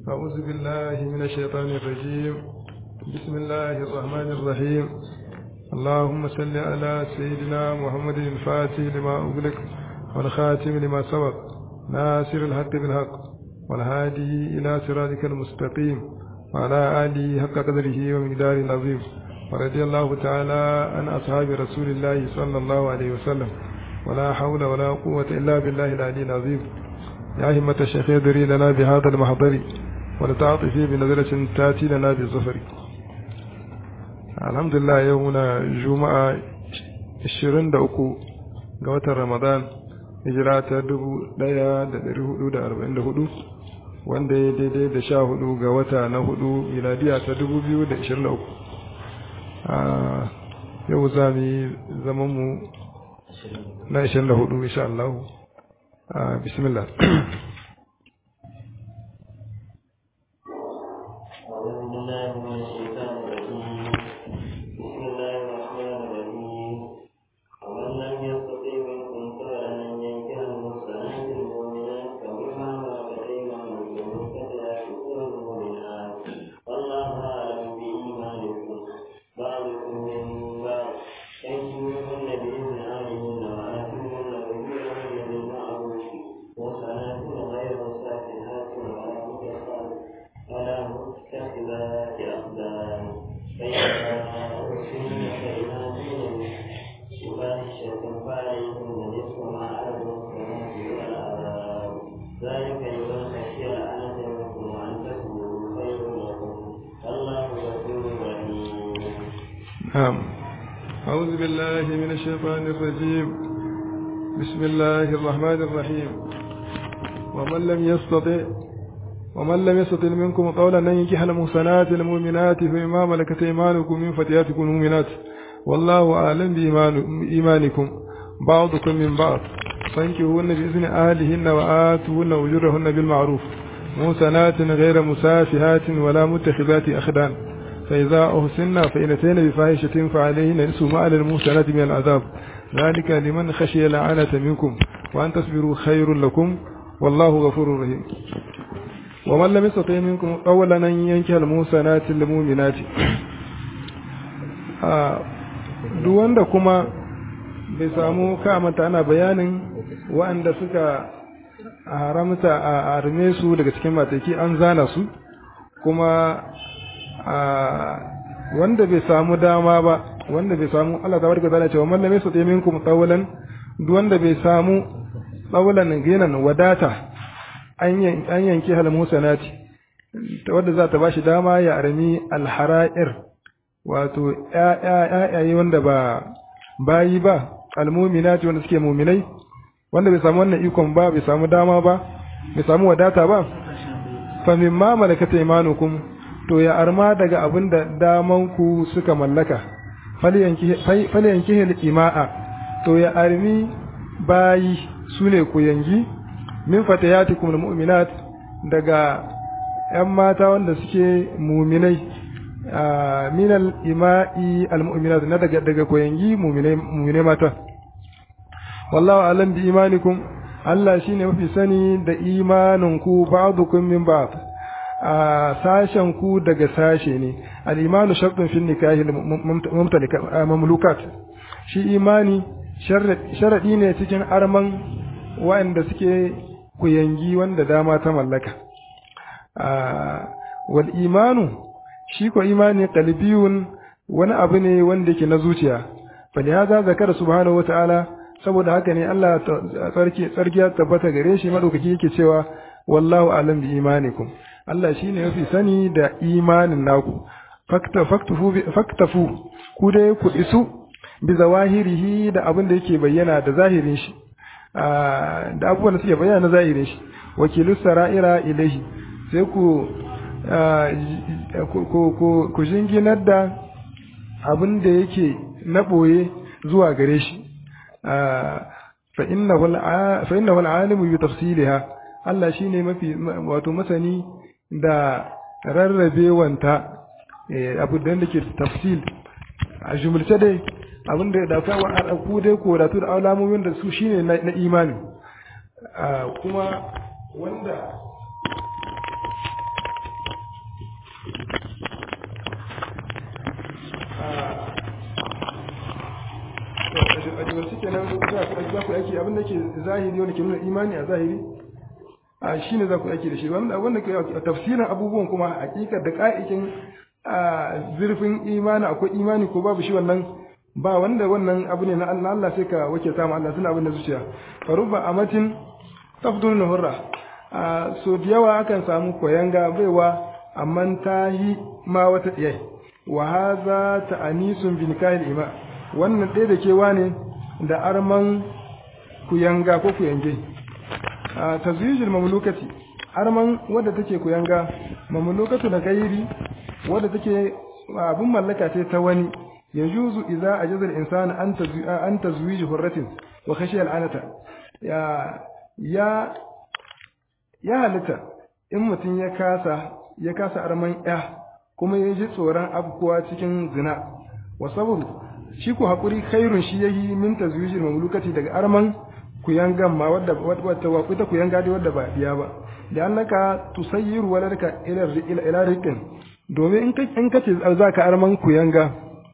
أعوذ بالله من الشيطان الرجيم بسم الله الرحمن الرحيم اللهم صل على سيدنا محمد الفاتح لما أغلق والخاتم لما سبق ناصر الحق بالحق والهادي إلى صراطك المستقيم وعلى آله حق قدره ومقداره العظيم ورضي الله تعالى عن أصحاب رسول الله صلى الله عليه وسلم ولا حول ولا قوة إلا بالله العلي العظيم يا همة الشيخ يدري لنا بهذا المحضر ولتعطفي بنظرة تاتي لنا بالظفر الحمد لله يومنا جمعة 23 ga watan Ramadan hijira ta 1444 wanda ya daidai da sha hudu ga wata na hudu miladiya ta 2023 yau za mu yi zamanmu na 24 insha Allah bismillah نعم أعوذ بالله من الشيطان الرجيم بسم الله الرحمن الرحيم ومن لم يستطع ومن لم يستطع منكم قولا أن ينكح المحصنات المؤمنات فمما ملكت إيمانكم من فتياتكم المؤمنات والله أعلم بإيمانكم بعضكم من بعض فانكحوهن بإذن أهلهن وآتوهن أجورهن بالمعروف محصنات غير مسافهات ولا متخذات أخدان فإذا أحسن فإن أتين بفاحشة فعليهن نصف ما على المحسنات من العذاب ذلك لمن خشي لعنة منكم وأن تصبروا خير لكم والله غفور رحيم ومن لم يستطع منكم أولا أن ينكح المحسنات المؤمنات duk wanda kuma bai samu kamata ana bayanin waɗanda suka haramta a arme su daga cikin mataki an zana su kuma wanda bai samu dama ba wanda bai samu Allah ta barka zana cewa mallam yasa minkum tawalan duk wanda bai samu tawalan ginan wadata an yanki hal musanati ta wanda za ta bashi dama ya armi alhara'ir wato ƴaƴaye wanda ba bayi ba almuminati wanda suke muminai wanda bai samu wannan ikon ba bai samu dama ba bai samu wadata ba fa mimma malakata imanukum to ya arma daga abin da damanku suka mallaka falyanki ima'a to ya armi bayi su ne ku yangi min fatayatikum mu'minat daga ‘yan mata wanda suke muminai min al-ima'i al-mu'minat na daga daga koyangi muminai mata wallahu alam bi imanikum Allah shine mafi sani da imaninku ba'dukum min ba'd a sashen ku daga sashe ne al'imanu sharɗin fin nikahi mamlukat shi imani sharaɗi ne cikin arman waɗanda suke kuyangi wanda dama ta mallaka wal imanu shi ko imani qalbiyun wani abu ne wanda yake na zuciya falihaza zakara subhanahu wata'ala saboda haka ne Allah tsarki tsarki ya tabbata gare shi madaukaki yake cewa wallahu alam bi imanikum Allah shi ne mafi sani da imanin naku faktafu ku dai ku isu bi zawahirihi da abin da yake bayyana da zahirin shi da abubuwan da suke bayyana na zahirin shi wakilu sara'ira ilahi sai ku ku jinginar da abin da yake na ɓoye zuwa gare shi fa innahu al'alimu bi tafsiliha Allah shine mafi wato masani da rarrabewanta abu da ke tafsil a jumulce dai abin da da kawo a ku dai ko da da alamomin da su shine na imani kuma wanda za ku aiki abin da ke zahiri wanda ke nuna imani a zahiri a shine za ku aiki da shi wanda wanda ke tafsirin abubuwan kuma hakikar da ka'ikin zurfin imani akwai imani ko babu shi wannan ba wanda wannan abu ne na Allah sai ka wake samu Allah suna abin da zuciya faruba amatin tafdul hurra so da yawa akan samu koyanga baiwa amma ta yi ma wata ɗiyai wa haza ta anisun bin kahil ima wannan ɗaya da kewa ne da arman kuyanga ko kuyange a tazwijil mamlukati arman wadda take kuyanga mamlukatu da kairi wadda take abin mallaka ce ta wani yajuzu idza ajaza al-insanu an an tazwij hurratin wa khashiya al-anata ya ya ya halitta in mutum ya kasa ya kasa arman ya kuma ya ji tsoron afkuwa cikin zina wa sabru shi ko hakuri khairun shi yayi min tazwijil mamlukati daga arman kuyangan ma wadda wadda wa ita kuyanga dai wadda ba biya ba da annaka tusayyiru waladaka ila ila ila riqin domin in ka in kace zaka arman kuyanga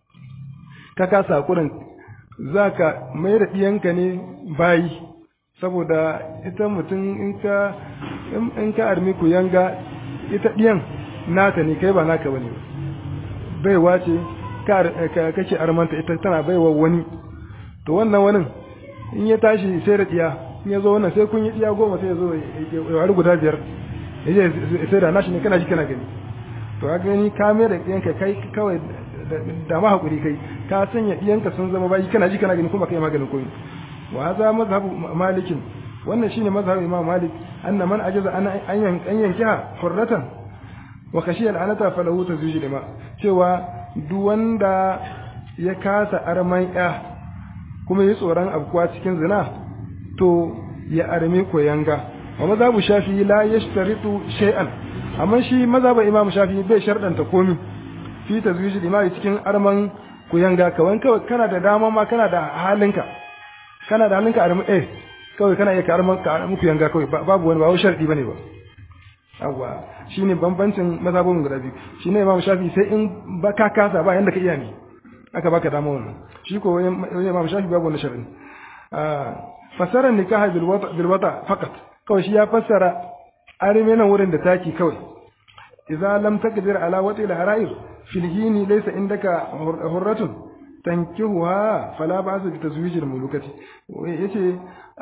ka kasa hakurin zaka mai da diyanka ne bayi saboda ita mutum in ka in ka armi kuyanga ita diyan nata ne kai ba naka bane baiwa ce ka kake armanta ita tana baiwa wani to wannan wani in ya tashi sai da diya in ya zo wannan sai kun yi diya goma sai ya zo ya wari guda biyar ya je sai da nashi ne kana ji kana gani to ka gani ka mai da diyanka kai kawai da ma hakuri kai ka sanya diyanka sun zama bayi kana ji kana gani kuma kai maganin koyi wa za mazhabu malikin wannan shine mazhabu imam malik anna man ajaza an an yankiha hurratan wa khashiya al'anata falahu tazwij lima cewa duk wanda ya kasa arman ya kuma yi tsoron abkuwa cikin zina to ya armi koyanga wa mazhabu shafi la yashtaritu shay'an amma shi mazhabu imam shafi bai shardanta komi fi tazwij lima cikin arman koyanga kawan kawai kana da dama ma kana da halinka kana da halinka armi eh kawai kana iya karman ka muku yanga kawai babu wani ba wai sharadi bane ba yawa shine bambancin mazhabun guda biyu shine Imam Shafi sai in ba ka kasa ba yanda ka iya ne aka baka dama wannan shi ko Imam Shafi babu wani sharadi ah fasara nikaha bil wata bil wata fakat kawai shi ya fassara arime nan wurin da taki kawai idza lam taqdir ala wati al harair fil hini laysa indaka hurratun tankihuha fala ba'sa bi tazwijil mulukati yace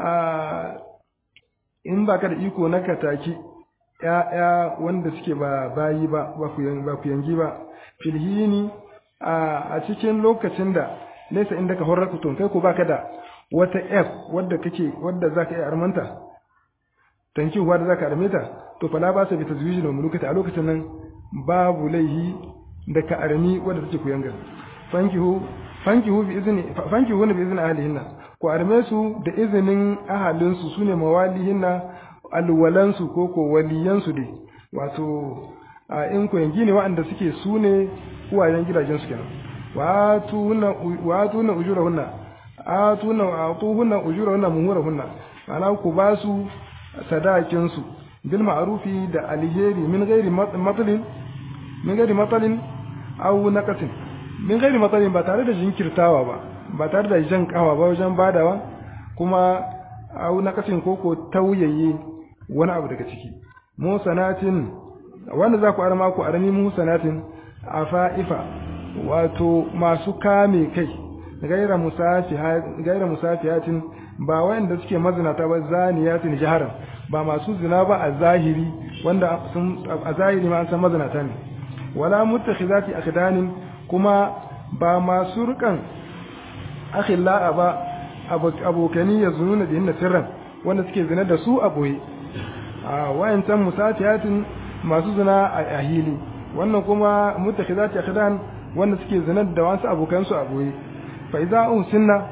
in baka da iko na kataki ya'ya wanda suke ba bayi ba ba ku yangi ba filhini a cikin lokacin da laysa indaka hurratun kai ko baka da wata f wadda kake wadda zaka iya armanta tankihuwa da zaka arme ta to fala ba'sa bi tazwijil mulukati a lokacin nan babu laihi da ka armi wadda take ku yanga fankihu fankihu bi izni fankihu bi izni ahlihinna ku arme su da izinin ahalin su sune mawalihinna alwalan su ko ko waliyan su dai wato a in ku yangi ne waɗanda suke sune uwayen gidajen su kenan wa tuna wa tuna ujurahunna atuna atuhunna ujurahunna muhurahunna ana ku ba su sadakin su bil ma'rufi da alheri min ghairi matlin min ghairi matlin aw naqatin min gairi matsalin ba tare da jinkirtawa ba ba tare da jan kawa ba wajen badawa kuma au na kasin koko tauyaye wani abu daga ciki musanatin wanda za ku arma ku armi musanatin a fa'ifa wato masu kame kai gaira gaira musafiyatin ba wanda suke mazinata ba zaniyatin jaharan ba masu zina ba a zahiri wanda a zahiri ma an san mazinata ne wala mutakhizati akhdanin kuma ba masu rukan akhilla ba abokani ya zununa da hinna sirran wanda suke zina da su a boye a wayancan musatiyatin masu zina a ahili wannan kuma mutakhizati akhdan wanda suke zina da wasu abokan su a boye fa idza unsinna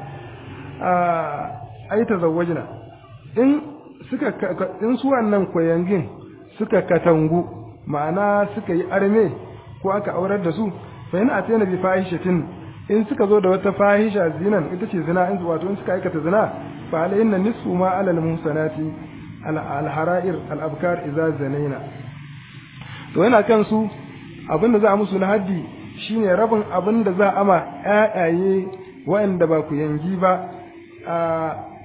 a ai tazawwajna in suka in su wannan koyangin suka katangu ma'ana suka yi arme ko aka aurar da su fa yana atena bi fahishatin in suka zo da wata fahisha zinan ita ce zina in wato in suka aikata zina fa alayna nisfu ma ala al muhsanati al hara'ir al abkar idza zanaina to yana kan su abinda za a musu na haddi shine rabin abinda za a ma ƴaƴaye waɗanda ba ku yangi ba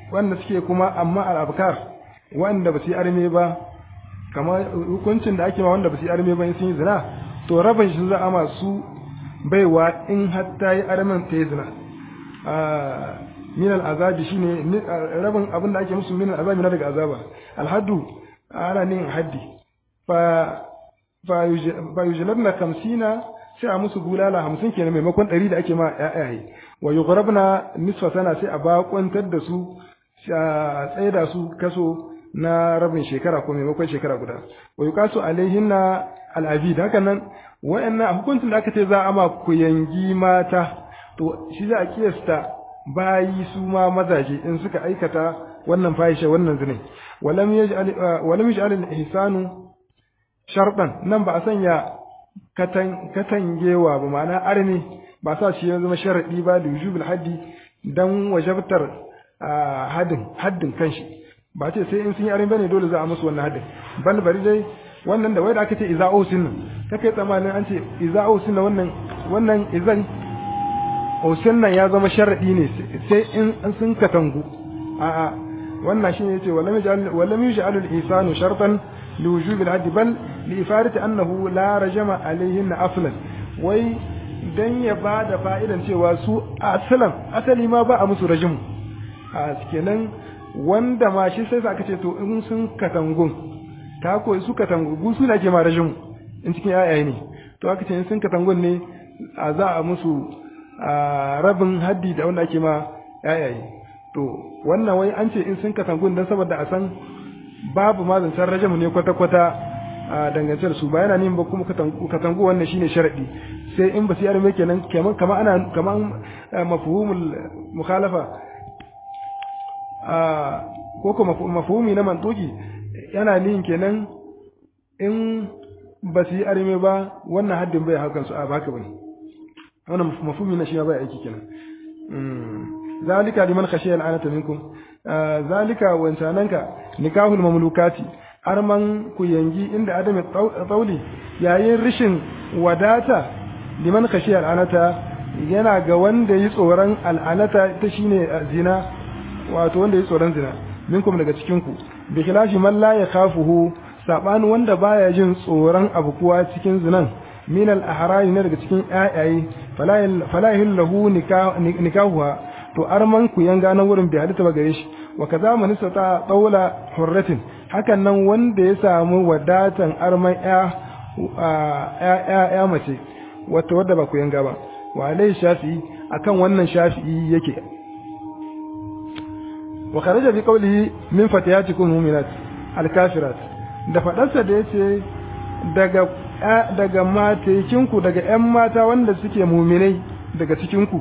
wanda suke kuma amma al-abkar wanda ba su yi arme ba kamar hukuncin da ake ma wanda ba su yi arme ba in sun yi zina to rabin shi za a masu baiwa in har ta yi armen ta yi zina min al'azabi shine rabin abin da ake musu min al'azabi na daga azaba alhaddu ana nin haddi fa fa yujlabna kamsina sai a musu bulala hamsin kenan maimakon ɗari da ake ma ƴaƴaye wa yughrabna nisfa sana sai a bakwantar da su a tsaida su kaso na rabin shekara ko maimakon shekara guda wa yuqasu alaihinna al'abid haka nan wayannan hukuncin da aka ce za a ma ku yangi mata to shi za a kiyasta bayi su ma mazaje in suka aikata wannan fahisha wannan zinai walam yaj'al walam yaj'al al-ihsanu shartan nan ba a sanya katan katangewa ba ma'ana arni ba sa shi ya zama sharadi ba da wujubul haddi dan wajabtar haddin haddin kanshi ba ce sai in sun yi arni bane dole za a musu wannan haddin bal bari dai wannan da wai da aka ce iza'u sunna kake tsammanin an ce iza'u sunna wannan wannan izan Hausin nan ya zama sharaɗi ne sai in sun katangu a'a wannan shine yace walam yaj'al walam yaj'al al-ihsanu shartan li wujub al-hadd bal li ifarati annahu la rajama alayhin aslan wai dan ya bada fa'idan cewa su asalan asali ma ba a musu rajimu a kenan wanda ma shi sai aka ce to in sun katangun ta koyi su katangu su na ke ma rajimu in cikin ayaye ne to aka ce in sun katangun ne a za a musu a rabin haddi da wanda ake ma yayaye to wannan wai an ce in sun katangun don saboda a san babu ma zancen rajamu ne kwata-kwata a dangance da su ba yana neman ba kuma katangu wannan shine sharadi sai in ba su yarme kenan kaman kama ana kaman mafhumul mukhalafa a ko ko mafhumi na mantuki yana nihin kenan in ba su yi arme ba wannan haddin bai hakan su a baka bane wannan mafhumi na shi bai aiki kenan zalika liman khashiya al'anata minkum zalika wancananka nikahul mamlukati arman ku yangi inda adami tsauli yayin rishin wadata liman khashiya al'anata yana ga wanda yi tsoron al'anata ta shine zina wato wanda yi tsoron zina minkum daga cikin ku bi khilafi man la yakhafuhu sabanin wanda baya jin tsoron abu kuwa cikin zinan min al-ahrari ne daga cikin ayaye fala yahillahu nikahuha to arman ku yanga nan wurin bai halitta ba gare shi wa kaza man ta daula hurratin hakan nan wanda ya samu wadatan arman ya ya ya mace wata wadda ba ku yanga ba wa alai shafi'i akan wannan shafi'i yake wa kharaja bi qawlihi min fatiyatikum mu'minat al-kafirat da fadarsa da yace daga daga matekinku daga ƴan mata wanda suke muminai daga cikinku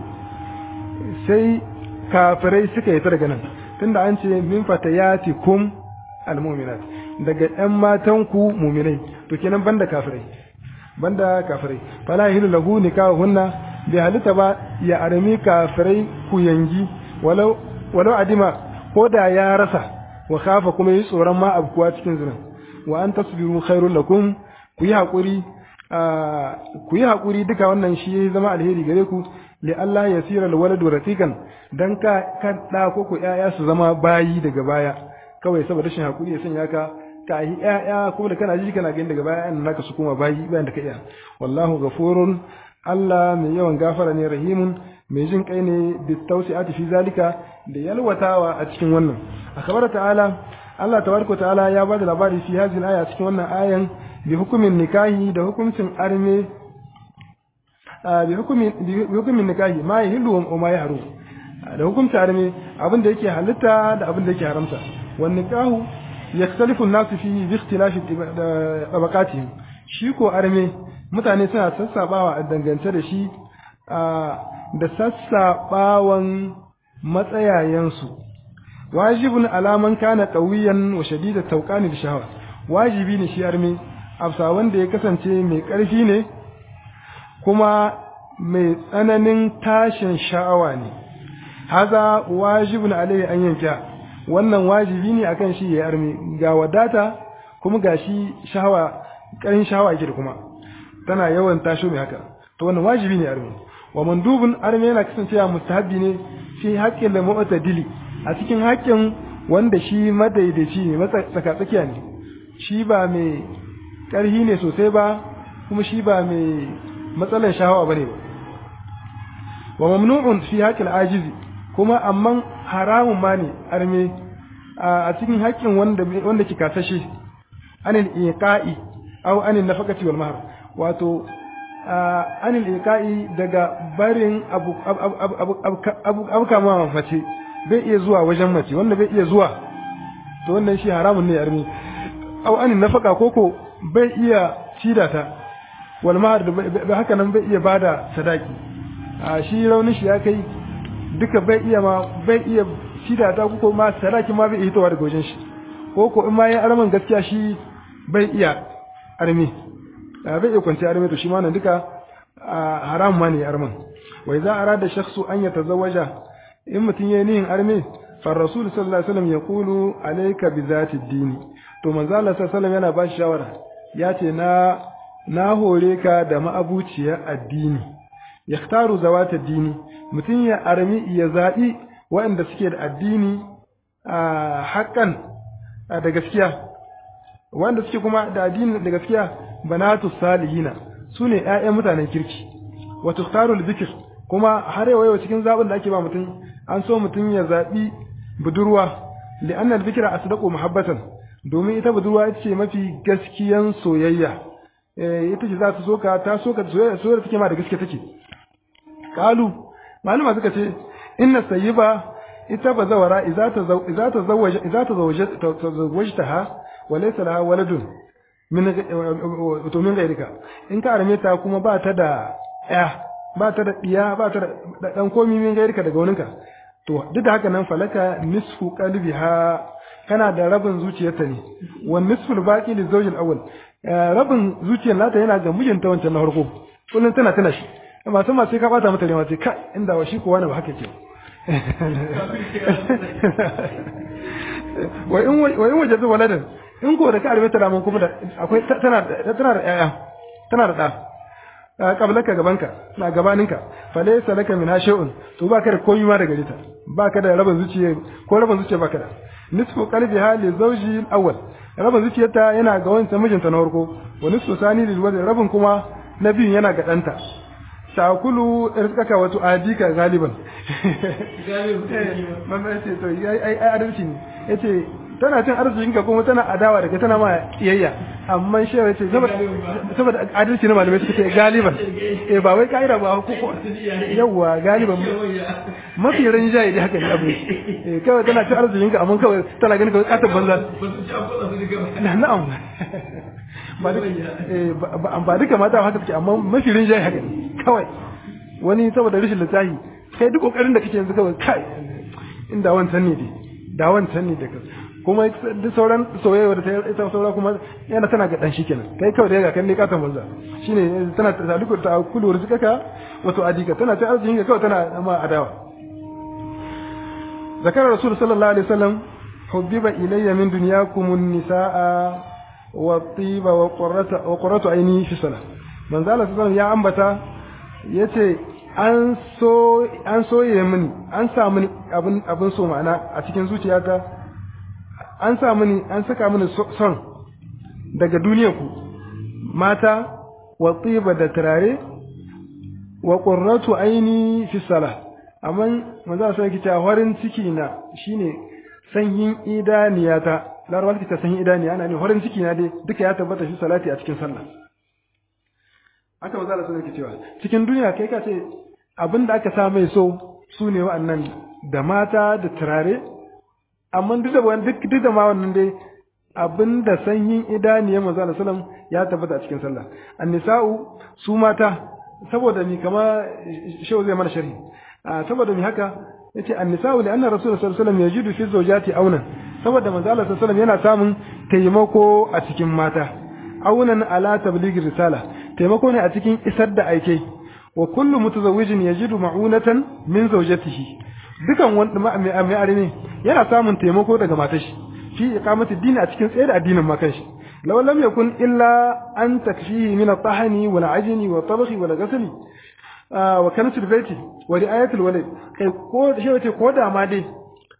sai kafirai suka yi ta daga nan tunda an ce min fatayatikum almu'minat daga ƴan matanku muminai to kenan banda kafirai banda kafirai fala yahilu lahu nikahunna bi halitta ba ya arami kafirai ku yangi walau walau adima ko da ya rasa wa khafa kuma yi tsoron ma abkuwa cikin zina wa an tasbiru khairul lakum ku yi haƙuri ku yi haƙuri duka wannan shi ya zama alheri gare ku li Allah ya sira alwaladu rafiqan dan ka kan da ko ku ƴaƴa su zama bayi daga baya kawai saboda rashin haƙuri ya sanya ka ka yi ƴaƴa kuma da kana ji kana gani daga baya an naka su kuma bayi bayan da ka iya wallahu ghafurun Allah mai yawan gafara ne rahimun mai jin kai ne bi tawsi'ati fi zalika da yalwatawa a cikin wannan akbar ta'ala Allah tabaraka ta'ala ya bada labari fi hadhihi aya cikin wannan ayan bi hukumin nikahi da hukuncin arme bi hukumin bi hukumin nikahi ma yahillu wa ma yahrum da hukuncin arme abin da yake halitta da abin da yake haramta wan nikahu yakhtalifu an-nas fi bi ikhtilafi tabaqatihim shi ko arme mutane suna sassabawa a dangance da shi da sassabawan matsayayensu wajibun alaman kana qawiyan wa shadida tawqani da shahawa wajibi ne shi arme afsa wanda ya kasance mai ƙarfi ne kuma mai tsananin tashin sha'awa ne haza wajibun alaihi an yanka wannan wajibi ne akan shi ya arme ga wadata kuma ga shi shahawa ƙarin shahawa yake da kuma tana yawan tasho mai haka to wannan wajibi ne arme wa mandubun arme yana kasancewa mustahabbi ne fi haƙƙin da mu'tadili a cikin haƙƙin wanda shi madaidaici ne tsakatsakiya ne shi ba mai ƙarhi ne sosai ba kuma shi ba mai matsalar shahawa bane ba wa mamnu'un fi haqqil ajizi kuma amman haramun ma ne arme a cikin haƙƙin wanda wanda ki kasashe anil iqa'i aw anil nafaqati wal mahr wato anil iqa'i daga barin abu abu abu kama mace bai iya zuwa wajen mace wanda bai iya zuwa to wannan shi haramun ne arme aw anil nafaqa koko bai iya cida ta wal mahr da haka nan bai iya bada sadaki a shi raunin shi ya kai duka bai iya ma bai iya cida ta koko ma sadaki ma bai iya hitowa daga wajen shi koko in ma ya arman gaskiya shi bai iya armi bai iya kwanci armi to shi ma nan duka haram ma ne arman wai za a rada shakhsu an ya tazawwaja in mutum yayi nihin armi fa rasul sallallahu alaihi wasallam yaqulu alayka bi zati dini to manzo Allah sallallahu alaihi wasallam yana ba shi shawara ya ce na na hore ka da ma'abuciyar addini yaktaru zawata dini mutum ya armi ya zaɓi waɗanda suke da addini a haƙƙan da gaskiya wanda suke kuma da addini da gaskiya banatu salihina su ne ‘ya'yan mutanen kirki wa tuktarul zikir kuma har yau cikin zaɓin da ake ba mutum an so mutum ya zaɓi budurwa li'annal zikira asdaqu muhabbatan domin ita budurwa ita ce mafi gaskiyan soyayya ita ce za ta soka ta soka soyayya soyayya take ma da gaske take kalu malama suka ce inna sayyiba ita ba zawara idza ta idza ta zawaja idza ta zawaja tazawwajtaha wa laysa laha waladun min to min gairika in ka arme ta kuma ba ta da ya ba ta da diya ba ta da dan komi min gairika daga waninka to duk da haka nan falaka nisfu qalbiha kana da rabin zuciyarta ne wa nisful baqi li zawjil awwal rabin zuciyar nata yana ga mijinta wancan na farko kullun tana tana shi amma sun ma sai ka bata mata rewa sai kai inda wa shi ko wani ba haka ke wa in wa in wajadu waladan in ko da ka arme ta da kuma da akwai tana tana da yaya tana da da kablaka gabanka na gabaninka fa laysa laka min shay'un to baka da komai ma daga rita baka da rabin zuciya ko rabin zuciya baka da nisfu qalbiha li zawji al-awwal rabin zuciyarta yana ga wancan mijinta na farko wa nisfu sani lil walad rabin kuma na biyun yana ga danta takulu rizqaka wato adika galiban mama yace to ai ai adalci ne yace tana cin arzikin ka kuma tana adawa da kai tana ma iyayya amma shi yace saboda adalci ne malamai suka ce galiban eh ba wai kaida ba ko yawa galiban mafi rinjaye da haka ne abu eh kawai tana cin arzikin ka amma kawai tana ganin kawai katar banza na'am ba duka mata haka take amma mafi rinjaye haka ne kawai wani saboda rashin lissafi kai duk kokarin da kake yanzu kawai kai inda wancan ne dai da wancan ne da kuma duk sauran soyayya da ta saura kuma yana tana ga dan shi kenan kai kawai da ga kan ne katon banza shine tana ta duk ta kulu rizqaka wato adika tana ta arzikin ka kawai tana ma adawa zakar rasul sallallahu alaihi wasallam hubbiba ilayya min dunyakum an-nisaa wa tiba wa qurrata wa qurratu aini fi salah manzo Allah sallallahu ya ambata yace an so an soye mini an sa mini abin abin so ma'ana a cikin zuciyata an sa mini an saka mini son daga duniyar ku mata wa tiba da turare wa qurratu aini fi salah amma manzo sai kice horin ciki na shine sanyin idaniyata larabar ta sanyin idaniya ana ne horin ciki na dai duka ya tabbata shi salati a cikin sallah aka manzo Allah sai cewa cikin duniya kai ka ce abinda aka sa mai so su ne wa'annan da mata da turare amma duk da wannan duk duk da ma wannan dai abinda sanyin idaniya manzo Allah sallam ya tabbata a cikin sallah annisa'u su mata saboda ni kama shehu zai mana sharhi saboda mi haka yace annisa'u li anna rasulullahi sallallahu alaihi wasallam yajidu fi zawjati auna saboda manzo Allah sallallahu alaihi yana samun taimako a cikin mata aunan ala tabligh risala taimako ne a cikin isar da aike wa kullu mutazawwijin yajidu ma'unatan min zawjatihi dukan wanda mai arme yana samun taimako daga matar shi fi iqamati dini a cikin tsaye da addinin ma kanshi law lam yakun illa an takfihi min at-tahani wal ajni wa tabkhi wal ghasli wa kanat al-bayti wa ri'ayat al-walad kai ko shi wace ko da ma dai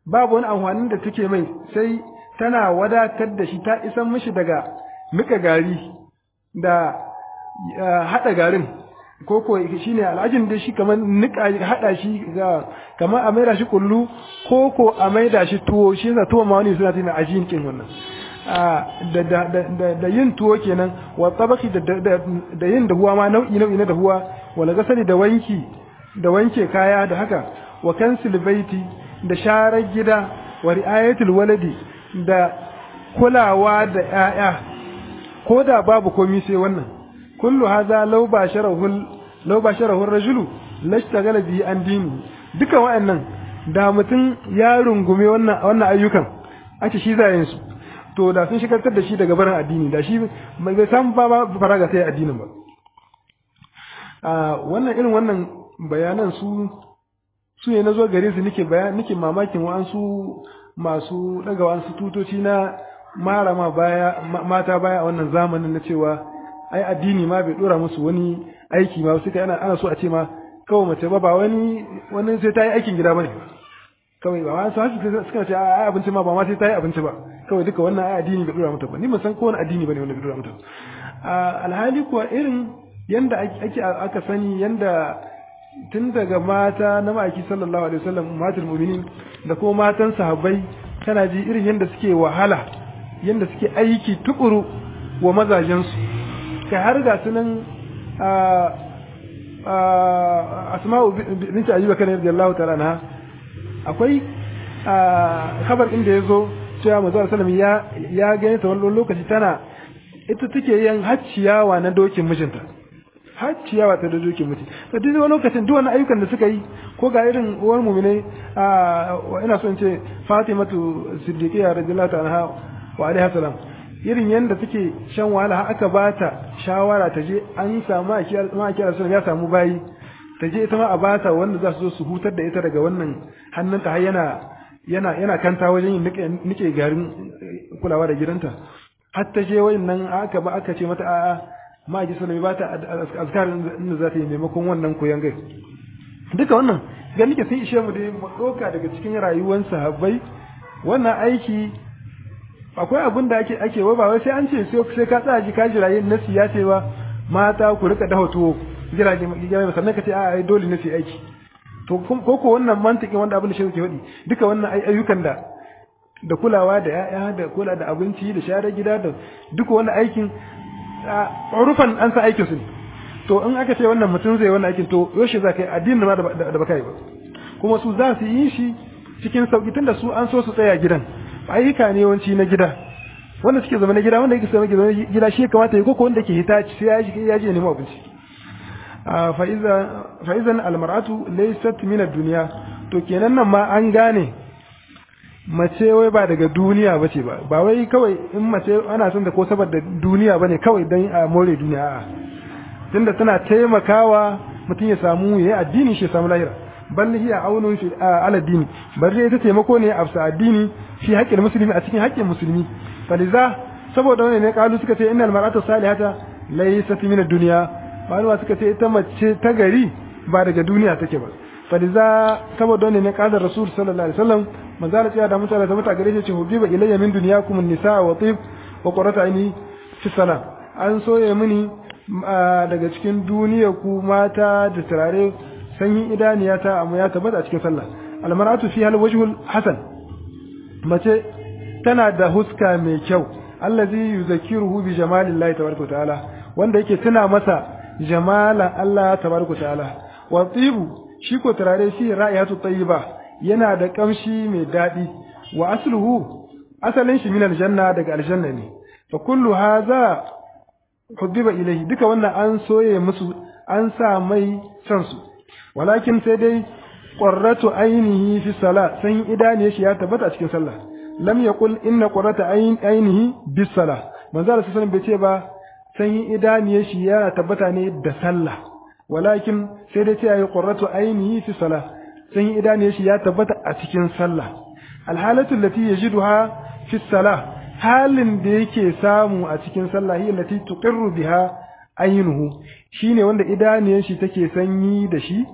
babu wani amfanin da take mai sai tana wadatar da shi ta isan mishi daga nika gari da hada garin ko ko shine al'ajin da shi kamar nika hada shi ga kamar a maida shi kullu ko ko a maida shi tuwo shi yasa tuwo ma wani suna tana ajin kin wannan da da da da yin tuwo kenan wa tabaki da da yin dahuwa ma nau'i nau'i na dahuwa wala gasali da wanki da wanke kaya da haka wa kansil baiti da sharar gida wa ri'ayatul waladi da kulawa da 'ya'ya ko da babu komai sai wannan kullu hadha law basharahu law basharahu ar-rajulu lashtagala bi an dini duka wa'annan da mutum ya rungume wannan wannan ayyukan ake shi zayin su to da sun shigartar da shi daga barin addini da shi bai san ba ba faraga sai addinin ba a wannan irin wannan bayanan su su ne nazo gare su nake bayan nake mamakin wa'ansu masu daga wa'ansu tutoci na marama baya mata baya a wannan zamanin na cewa ai addini ma bai dora musu wani aiki ma suka ana ana so a ce ma kawai mace ba ba wani wani sai ta yi aikin gida bane kawai ba wani sai suka ce ai abinci ma ba ma sai ta yi abinci ba kawai duka wannan ai addini bai dora mata ba ni ban san ko wani addini bane wanda bai dora mata alhali kuwa irin yanda ake aka sani yanda tun daga mata na ma'aiki sallallahu alaihi wasallam matul mu'minin da kuma matan sahabbai kana ji irin yanda suke wahala yanda suke aiki tukuru wa mazajensu kai har ga sunan asma'u binti ayyuba kan radiyallahu ta'ala anha akwai khabar inda yazo cewa manzo sallam ya ya gane ta wannan lokaci tana ita take yin hacciyawa na dokin mijinta hacciyawa ta dokin miji to duk wani lokacin duk wani ayyukan da suka yi ko ga irin uwar mu'mine ina so in ce Fatimatu Siddiqiyya radiyallahu ta'ala anha wa alaiha salam irin yadda take shan wahala har aka bata shawara ta je an samu ma'akiyar sun ya samu bayi ta je ita ma a bata wanda za su zo su hutar da ita daga wannan hannunta har yana yana yana kanta wajen yin nike garin kulawa da gidanta har ta je wayannan aka ba aka ce mata a'a ma'aikiyar sun ba ta azkarin inda za ta yi maimakon wannan koyan gai duka wannan ga nike sun ishe mu da mu ɗauka daga cikin rayuwar sahabbai wannan aiki akwai abin da ake ake ba wai sai an ce sai ka tsaya ji ka jira yin nasi ya ce ba mata ku rika dafa tuwo jira jira sannan ka ce a ai dole nasi aiki to ko ko wannan mantikin wanda abin da shi ke faɗi duka wannan ayyukan da da kulawa da ya'ya da kula da abinci da share gida da duka wannan aikin urufan an sa aikin su ne to in aka ce wannan mutum zai wannan aikin to yaushe za ka yi addinin ma da baka yi ba kuma su za su yi shi cikin sauki tunda su an so su tsaya gidan ayyuka ne yawanci na gida wanda suke zama na gida wanda yake zama gida shi kamata ya koko wanda ke hita sai ya ji ya ji nemo abinci fa iza fa idan almar'atu laysat min ad-dunya to kenan nan ma an gane mace wai ba daga duniya bace ba ba wai kawai in mace ana son da ko saboda duniya bane kawai dan a more duniya a'a tunda tana taimakawa mutum ya samu yayi addini shi ya samu lahira bal hiya aunun fi ala dini bar dai ita taimako ne a addini fi haƙƙin musulmi a cikin haƙƙin musulmi faliza saboda wani ne kalu suka ce innal mar'atu salihata laysat min ad-dunya malama suka ce ita mace ta gari ba daga duniya take ba faliza saboda wani ne kalu rasul sallallahu alaihi wasallam manzo Allah ya da mutane da mutane gare shi hubiba ilayya min dunyakum an-nisaa wa tib wa qurratu aini fi salam an soye mini daga cikin duniya ku mata da turare sanyin idaniyata amma ya tabbata a cikin sallah almaratu fi hal wajhul hasan mace tana da huska mai kyau allazi yuzakkiruhu bi jamalillahi tabaraka ta'ala wanda yake tuna masa jamalan Allah tabaraka ta'ala wa tibu shi ko turare shi ra'ayatu tayyiba yana da kamshi mai dadi wa asluhu asalin shi min aljanna daga aljanna ne fa kullu hadha hubbiba ilayhi duka wannan an soye musu an sa mai san su walakin sai dai qurratu ainihi fi salat san idaniye shi ya tabbata a cikin sallah lam yaqul inna qurrata ainihi bis salah manzo Allah sallallahu bai ce ba san idaniye shi ya tabbata ne da sallah walakin sai dai ce ayi qurratu ainihi fi salah san idaniye shi ya tabbata a cikin sallah alhalatu allati yajiduha fi salah halin da yake samu a cikin sallah hiya allati tuqirru biha ainuhu shine wanda idaniyan shi take sanyi da shi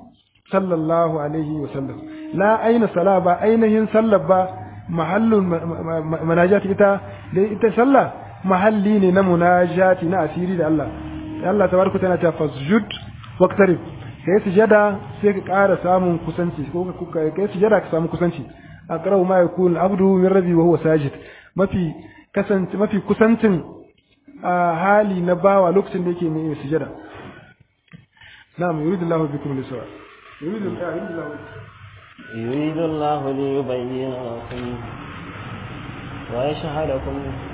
sallallahu alaihi wa sallam la aina sala ba ainihin sallar ba mahallun munajati ita da ita sallah mahalli ne na munajati na asiri da Allah Allah tabaraka tana ta fasjud waqtarib kai sujada sai ka ƙara samun kusanci ko ka kai sujada ka samu kusanci aqrabu ma yakun abdu min rabbi wa huwa sajid mafi kasance mafi kusancin hali na bawa lokacin da yake mai sujada na'am yuridullahu bikum lisra yuridullahu يريد الله ليبين لكم ويشهدكم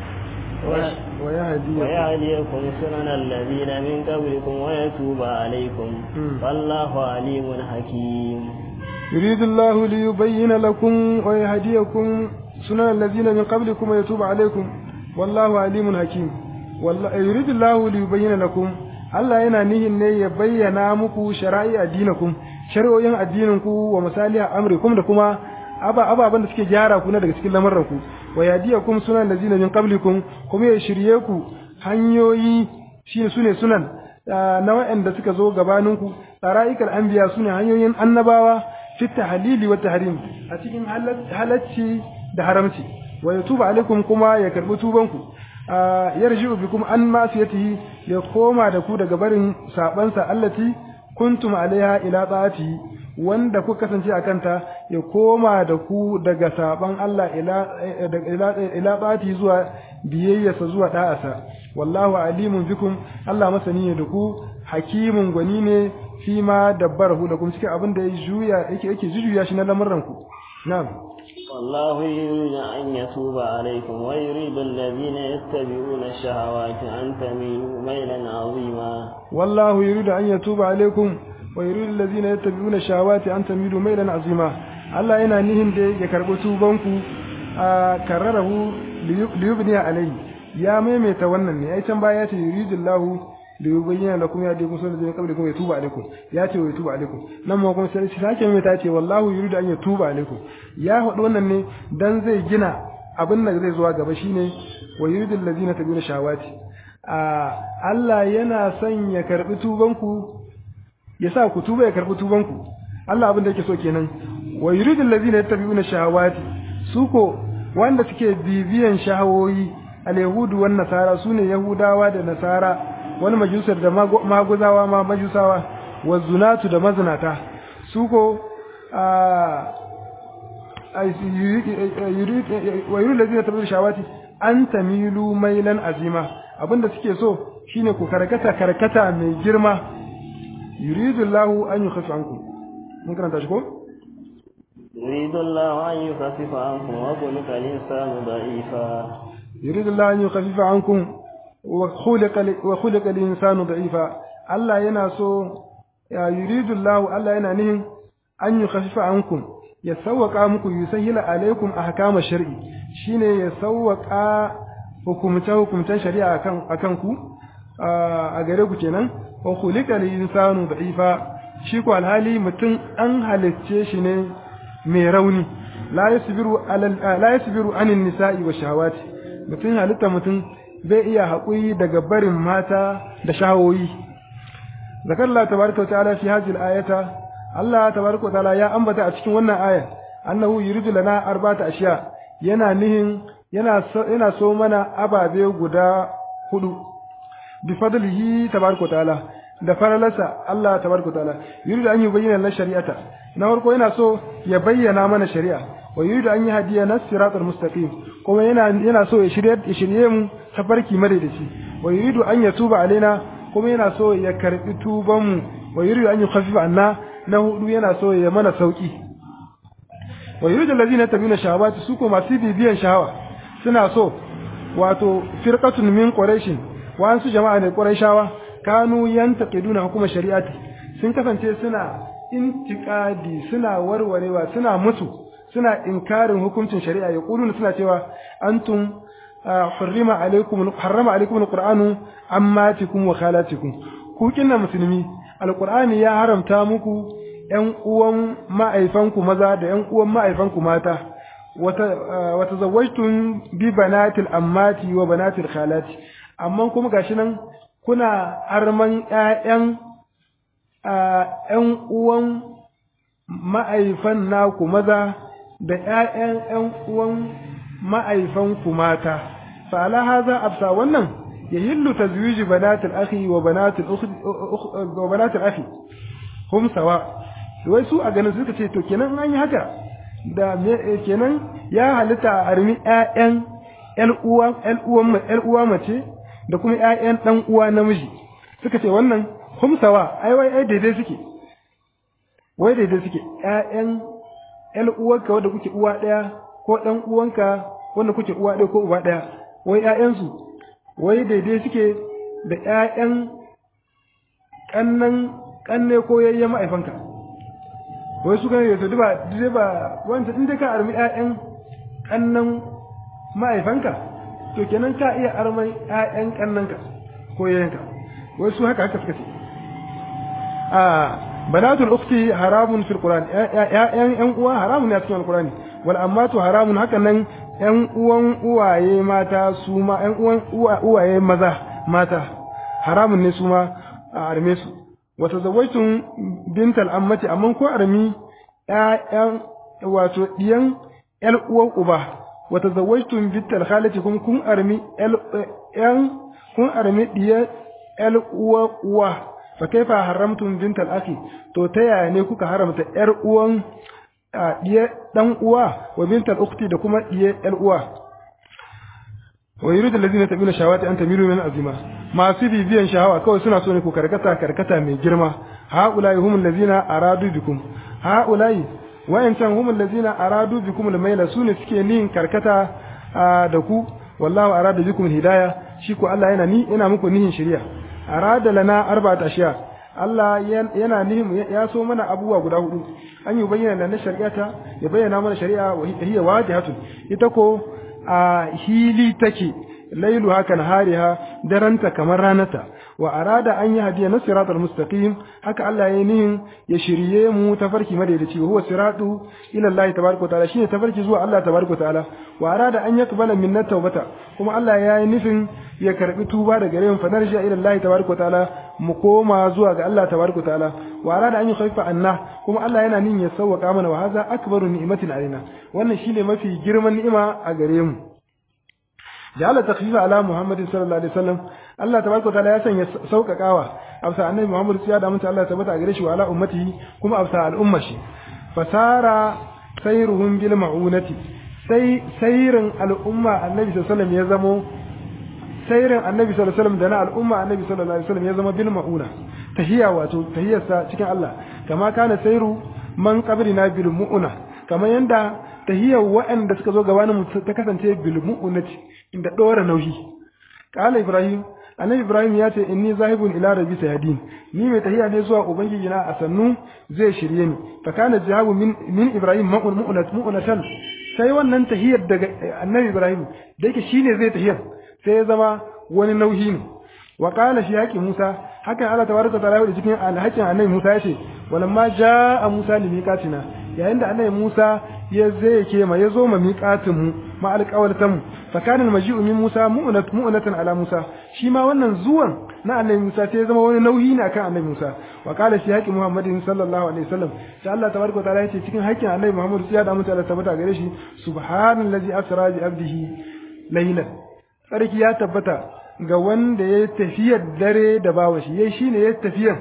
ويهديكم ويهديكم سنن الذين من قبلكم ويتوب عليكم والله عليم حكيم يريد الله ليبين لكم ويهديكم سنن الذين من قبلكم ويتوب عليكم والله عليم حكيم والله يريد الله ليبين لكم Allah yana nihin ne ya bayyana muku shara'i addinakum shari'o'in addininku wa misaliha amrikum da kuma aba ababan da suke gyara ku na daga cikin lamarranku wa yadiyakum sunan lazina min qablikum kuma ya shirye ku hanyoyi shi sune sunan na waɗanda suka zo gabaninku tsara'ikal anbiya sune hanyoyin annabawa fi tahlili wa tahrim a cikin halacci da haramci wa yatuba alaikum kuma ya karbi tubanku yarji'u bikum an masiyatihi ya koma da ku daga barin sabansa allati kuntum alaiha ila ta'ati wanda ku kasance a kanta ya koma da ku daga saban Allah ila ila ila ta'ati zuwa biyayyarsa zuwa da'asa wallahu alimun bikum Allah masani ne da ku hakimun gwani ne fi ma dabbarahu da kuma cikin abin da ya juya yake yake jujuya shi na lamuran ku na'am والله يريد أن يتوب عليكم ويريد الذين يتبعون الشهوات أن تميلوا ميلا عظيما والله يريد أن يتوب عليكم ويريد الذين يتبعون الشهوات أن تميلوا ميلا عظيما Allah yana nihin da ya karɓi tubanku a karrarahu liyubniya alayhi ya maimaita wannan ne ai can baya ya ce yuridullahu liyubayyana lakum ya dai kusa da zai kabri kuma ya tuba alaikum ya ce wa tuba alaikum nan ma kuma sai sake maimaita ya ce wallahu yuridu an ya tuba alaikum ya faɗi wannan ne dan zai gina abin da zai zuwa gaba shine wa yuridul ladina tabuna shawati a Allah yana son ya karbi tubanku ya sa ku tuba ya karbi tubanku Allah abin da yake so kenan wa yuridul ladina yattabi'una shahawati su ko wanda suke bibiyan shahawoyi al-yahudu wan nasara sune yahudawa da nasara wani majusar da maguzawa ma majusawa wa zunatu da mazinata su ko wa yuridu ladina tabi'una shahawati an tamilu mailan azima abinda suke so shine ku karkata karkata mai girma yuridu Allahu an yukhaffa ankum mun karanta shi ko يريد الله أن يخفف عنكم وخلق الإنسان ضعيفا يريد الله أن يخفف عنكم وخلق وخلق الإنسان ضعيفا الله يناسو يريد الله الله yana nihin an yukhaffifa ankum ya sawwaka muku yusahila alaikum ahkam shar'i shine ya sawwaka hukumce hukumcen shari'a akan akan ku a gare ku kenan wa khuliqa al-insanu da'ifa shi ko alhali mutum an halicce shi ne mai rauni la yasbiru ala la yasbiru anin nisa'i wa shahawati mutum halitta mutum bai iya haƙuri daga barin mata da shahawoyi zakar Allah tabaraka wa ta'ala fi hadhihi al-ayata Allah tabaraka wa ta'ala ya ambata a cikin wannan aya annahu yuridu lana arba'ata ashiya yana nihin yana so yana so mana ababe guda hudu bi fadlihi tabaraka wa ta'ala da faralarsa Allah tabaraka wa ta'ala yuridu an yubayyana lana shari'ata na farko yana so ya bayyana mana shari'a wa yuridu an yahdiya nas siratal mustaqim kuma yana yana so ya shirye ya shirye mu tafarki madaidaici wa yuridu an yatuba alaina kuma yana so ya karbi tuban mu wa yuridu an yukhaffifa anna na hudu yana so ya mana sauki wa yuridu allazina tabina shahawati su ko masu bibiyan shahawa suna so wato firqatun min quraish wa an su jama'a ne quraishawa kanu yantaqiduna hukuma shari'ati sun kasance suna intiqadi suna warwarewa suna musu suna inkarin hukuncin shari'a ya kuluna suna cewa antum harrama alaikum harrama alaikum alqur'anu ammatikum wa khalatikum ku kinna musulmi alqur'ani ya haramta muku ƴan uwan ma'aifanku maza da ƴan uwan ma'aifanku mata wata wata zawajtun bi banatil ammati wa banatil khalati amma kuma gashi nan kuna arman ƴaƴan ƴan uwan ma'aifan naku maza da ƴaƴan ƴan uwan ma'aifan ku mata fa ala hadha absa wannan yahillu tazwij banatil akhi wa banatil ukhti wa banatil akhi hum sawa wai su a ganin suka ce to kenan an yi haka da kenan ya halitta a armi ƴaƴan ƴan uwa ƴan uwan ƴan uwa mace da kuma ƴaƴan dan uwa namiji suka ce wannan hum sawa ai wai ai daidai suke wai daidai suke ƴaƴan ƴan uwanka wanda kuke uwa ɗaya ko ɗan uwanka wanda kuke uwa ɗaya ko uba ɗaya wai ƴaƴansu wai daidai suke da ƴaƴan ƙannan ƙanne ko yayyen ma'aifanka wai su gane to duba dai ba wanda in dai ka armi ƴaƴan ƙannan ma'aifanka to kenan ka iya armai ƴaƴan ƙannanka ko yayyanka wai su haka haka suka ce a banatul ukhti haramun fil qur'an ƴaƴan ƴan uwa haramun ne a cikin alqur'ani wal ammatu haramun haka nan ƴan uwan uwaye mata su ma ƴan uwan uwaye maza mata haramun ne su ma a arme su wa tazawwajtum bintal ammati amma ko armi ƴaƴan wato diyan ƴan uwan uba wa tazawwajtum bintal khalati kun kun armi ƴan kun armi diyan ƴan uwa uwa fa kaifa haramtum bintal akhi to ta yaya ne kuka haramta ƴar uwan diye dan uwa wa bintal ukhti da kuma diye ƴar uwa wa yuridu allazina tabina shawati an tamilu min azima masu bibiyan shahawa kawai suna so ne ku karkata karkata mai girma haulai humul allazina aradu bikum haulai wayancan humul allazina aradu bikum almayla sune suke nin karkata da ku wallahu arada bikum hidaya shi ko Allah yana ni yana muku nihin shari'a arada lana arba'at ashiya Allah yana nihin ya so mana abubuwa guda hudu an yi bayyana na shari'ata ya bayyana mana shari'a wa hiya wajihatun ita ko a hili take lailu haka hariha daranta kamar ranata wa arada an yi hadiya na siratal mustaqim haka Allah ya nihin ya shirye mu tafarki madaidaici huwa siratu ila Allah tabaraka ta'ala shine tafarki zuwa Allah tabaraka ta'ala wa arada an yakbala minna tawbata kuma Allah ya yi nufin ya karbi tuba daga gare mu fa narja ila Allah tabaraka ta'ala mu koma zuwa ga Allah tabaraka ta'ala wa arada an yukhaffa anna kuma Allah yana nin ya sauwaka mana wa hadha akbaru ni'matin alaina wannan shine mafi girman ni'ima a gare mu ja'ala takhfifa ala Muhammadin sallallahu alaihi wasallam Allah tabaraka ta'ala ya sanya sauƙaƙawa afsa annabi Muhammad ya da mutunta Allah tabbata gare shi wa ala ummatihi kuma afsa al'umma shi fasara sayruhum bil ma'unati sai sayrin al'umma annabi sallallahu alaihi wasallam ya zamo sayrin annabi sallallahu alaihi wasallam da na al'umma annabi sallallahu alaihi wasallam ya zama bil ma'una tahiya wato tahiyarsa cikin Allah kama kana sayru man qabrina bil mu'una kamar yanda tahiyar waɗanda suka zo gabanin ta kasance bil mu'unati inda dora nauyi qala ibrahim annabi ibrahim ya ce inni zahibun ila rabbi sayadin ni mai tahiya ne zuwa ubangiji na a sannu zai shirye ni fa kana jawabu min min ibrahim ma'un mu'unat mu'unatan sai wannan tahiyar daga annabi ibrahim da yake shine zai tahiyar sai ya zama wani nauyi ne wa qala shi haƙi musa hakan Allah tabaraka ta'ala ya cikin alhakin annabi musa ya ce walamma jaa musa li miqatina yayin da annabi musa ya zai ke ma ya zo ma miqatin mu ma alƙawaltan mu fa kana almaji'u min musa mu'nat mu'natan ala musa shi ma wannan zuwan na annabi musa sai ya zama wani nauyi ne akan annabi musa wa qala shi haƙi muhammadin sallallahu alaihi wasallam sai Allah tabaraka ta'ala ya ce cikin haƙin annabi muhammad sai ya da mutane tabbata gare shi subhanallazi asra bi abdihi laylan sarki ya tabbata ga wanda ya tafiyar dare da bawa shi yayi shine ya tafiyar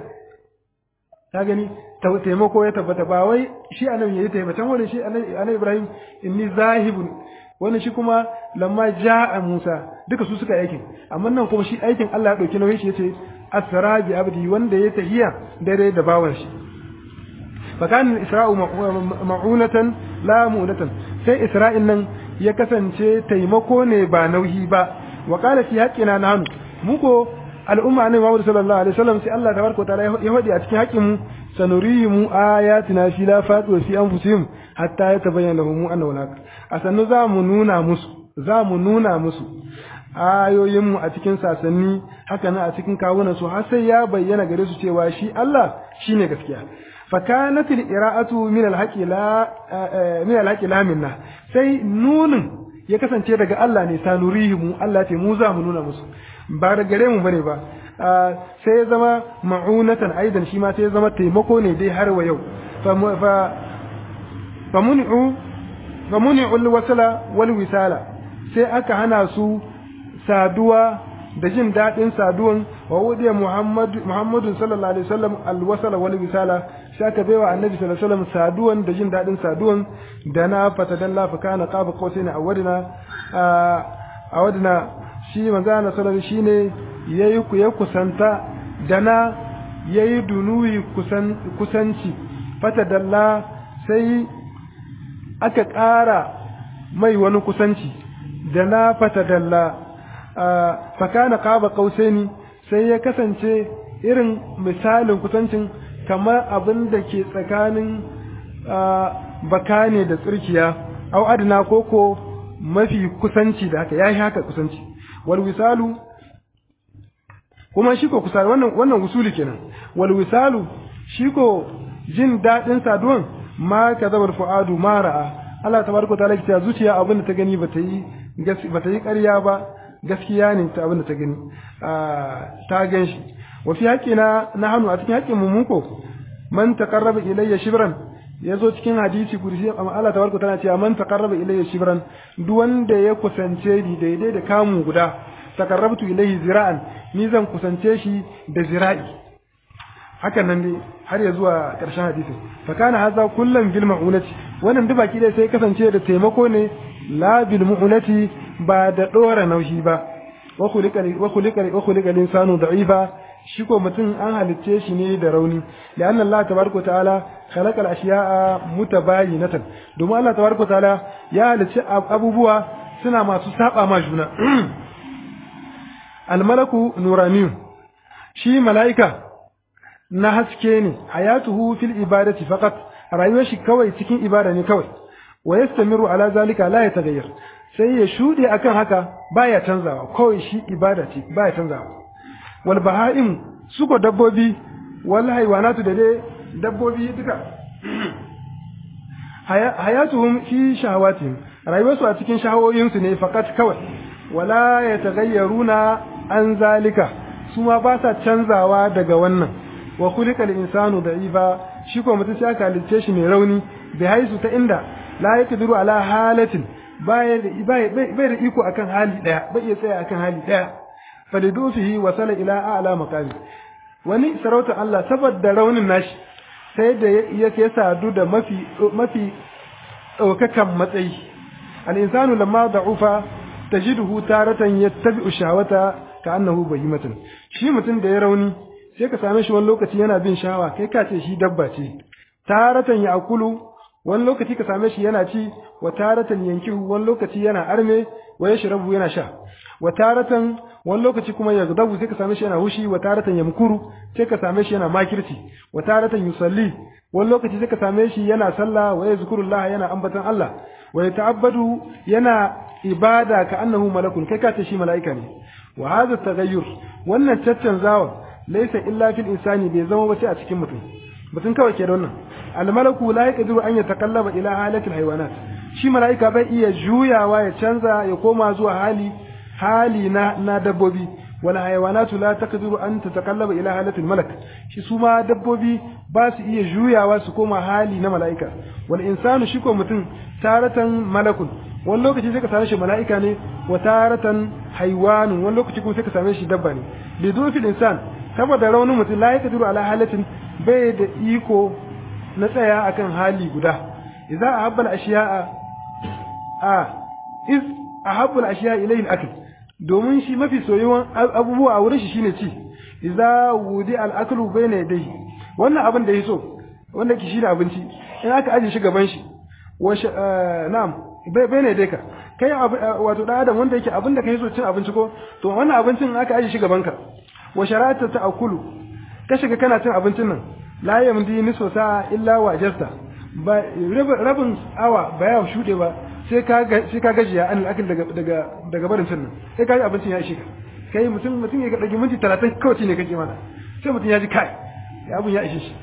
ta gani taimako ya tabbata ba wai shi annabi yayi taimako wani shi annabi Ibrahim inni zahibun wani shi kuma lamma jaa Musa duka su suka aikin amma nan kuma shi aikin Allah ya dauki nauyin shi yace asra bi abdi wanda ya tafiya dare da bawan shi fa kan isra'u ma'unatan la mu'natan sai isra'il nan ya kasance taimako ne ba nauyi ba wa qala fi haqqina nahnu muko al'umma ne Muhammad sallallahu alaihi wasallam sai Allah tabaraka wa ta'ala ya hadi a cikin haƙin mu sanurihim ayatina fi la fatu wa fi anfusihim hatta yatabayyana lahum annahu haq asannu za mu nuna musu za mu nuna musu ayoyin mu a cikin sasanni haka nan a cikin kawunan su har sai ya bayyana gare su cewa shi Allah shine gaskiya فكانت القراءة من الحق لا من الحق لا منا sai nunin ya kasance daga Allah ne sanurihimu Allah ce mu za mu nuna musu ba da gare mu bane ba sai ya zama ma'unatan aidan shi ma sai ya zama taimako ne dai har wa yau famuni'u famuni'u alwasala wal wisala sai aka hana su saduwa da jin daɗin saduwan wa wudiya Muhammadu Muhammadu sallallahu alaihi wasallam alwasala wal wisala sai aka baiwa annabi sallallahu alaihi wasallam saduwan da jin daɗin saduwan da na fatadalla fa kana qaba qausaina awadina awadina shi manzo Allah sallallahu shine yayi ku ya kusanta da na yayi dunuyi kusan kusanci fatadalla sai aka ƙara mai wani kusanci da na fatadalla fakana qaba qausaini sai ya kasance irin misalin kusancin kamar abin da ke tsakanin baka ne da tsirkiya au adna koko mafi kusanci da haka yayi haka kusanci wal wisalu kuma shi ko kusa wannan wannan wusuli kenan wal wisalu shi ko jin dadin saduwan ma kazabar fuadu ma ra'a Allah tabaraka ta'ala ya zuciya abin da ta gani bata yi bata yi ƙarya ba gaskiya ne ta abin da ta gani ta gan shi wa fi haƙina na hannu a cikin haƙƙin mu muko man taqarraba ilayya shibran yazo cikin hadisi kursi amma Allah tabaraka tana cewa man taqarraba ilayya shibran duk wanda ya kusance ni daidai da kamu guda taqarrabtu ilayhi zira'an ni zan kusance shi da zira'i hakan nan dai har ya zuwa ƙarshen hadisin fa kana hadha kullum bil ma'unati wannan duk baki dai sai kasance da taimako ne la bil mu'unati ba da dora naushi ba wa khuliqa wa khuliqa wa khuliqa insanu da'ifa shi ko mutum an halicce shi ne da rauni da annan Allah tabaraka ta'ala khalaqa al-ashiya'a mutabayinatan domin Allah tabaraka ta'ala ya halicce abubuwa suna masu saba ma juna al-malaku nuraniyun shi mala'ika na haske ne hayatuhu fil ibadati faqat rayuwar shi kawai cikin ibada ne kawai wa yastamiru ala zalika la yataghayyar sai ya shude akan haka baya canzawa kawai shi ibada ce baya canzawa wal baha'im suko dabbobi wal haywanatu da dai dabbobi duka hayatuhum fi shahawatihim rayuwarsu a cikin shahawoyinsu ne fakat kawai wala yataghayyaruna an zalika su ma ba sa canzawa daga wannan wa khuliqal insanu da'ifa shi ko mutum sai aka halicce shi mai rauni bi haisu ta inda la yaqdiru ala halatin bai da iko akan hali daya bai iya tsaya akan hali daya falidufihi wa sala ila a'la maqami wani sarauta Allah saboda raunin nashi sai da yake sadu da mafi mafi daukakan matsayi al insanu lamma da'ufa tajiduhu taratan yattabi'u shahwata ka'annahu bahimatan shi mutum da ya rauni sai ka same shi wani lokaci yana bin shawa kai ka ce shi dabba ce taratan ya akulu wani lokaci ka same shi yana ci wa taratan yankihu wani lokaci yana arme wa yashrabu yana sha wa taratan wani lokaci kuma ya gadabu sai ka same shi yana hushi wa taratan yamkuru sai ka same shi yana makirci wa taratan yusalli wani lokaci sai ka same shi yana sallah wa yazkurullah yana ambatan Allah wa yata'abbadu yana ibada ka annahu malakun kai ka ce shi mala'ika ne wa hadha taghayyur wannan caccanzawa laysa illa fil insani bai zama ba sai a cikin mutum mutum kawai ke da wannan al malaku la yaqdiru an yatakallaba ila halatil haywanat shi mala'ika bai iya juyawa ya canza ya koma zuwa hali hali na na dabbobi wala haywanatu la taqdiru an tatakallaba ila halatil malak shi su ma dabbobi ba su iya juyawa su koma hali na mala'ika wal insanu shi ko mutum taratan malakun wani lokaci sai ka same shi mala'ika ne wa taratan haiwanun wani lokaci kuma sai ka same shi dabba ne bi dufil insan saboda raunin mutum la yaqdiru ala halatin bai da iko na tsaya akan hali guda idza ahabba al ashiya'a a iz ahabba al ashiya'a ilayhi al akl domin shi mafi soyuwan abubuwa a wurin shi shine ci idza wudi al aklu bayna yadayhi wannan abin da yaso wanda ki shine abinci in aka aje shi gaban shi wa na'am bayna dai ka kai wato dan adam wanda yake abin da kai so cin abinci ko to wannan abincin aka aje shi gaban ka wa sharata ta akulu ka shiga kana cin abincin nan la yamdi nisfu sa'a illa wajasta ba rabin awa ba ya shude ba sai ka sai ka gajiya an akil daga daga daga barin cin nan sai ka ji abincin ya ishe ka kai mutum mutum ya dage minti 30 kawai ne kake mana sai mutum ya ji kai ya abun ya ishe shi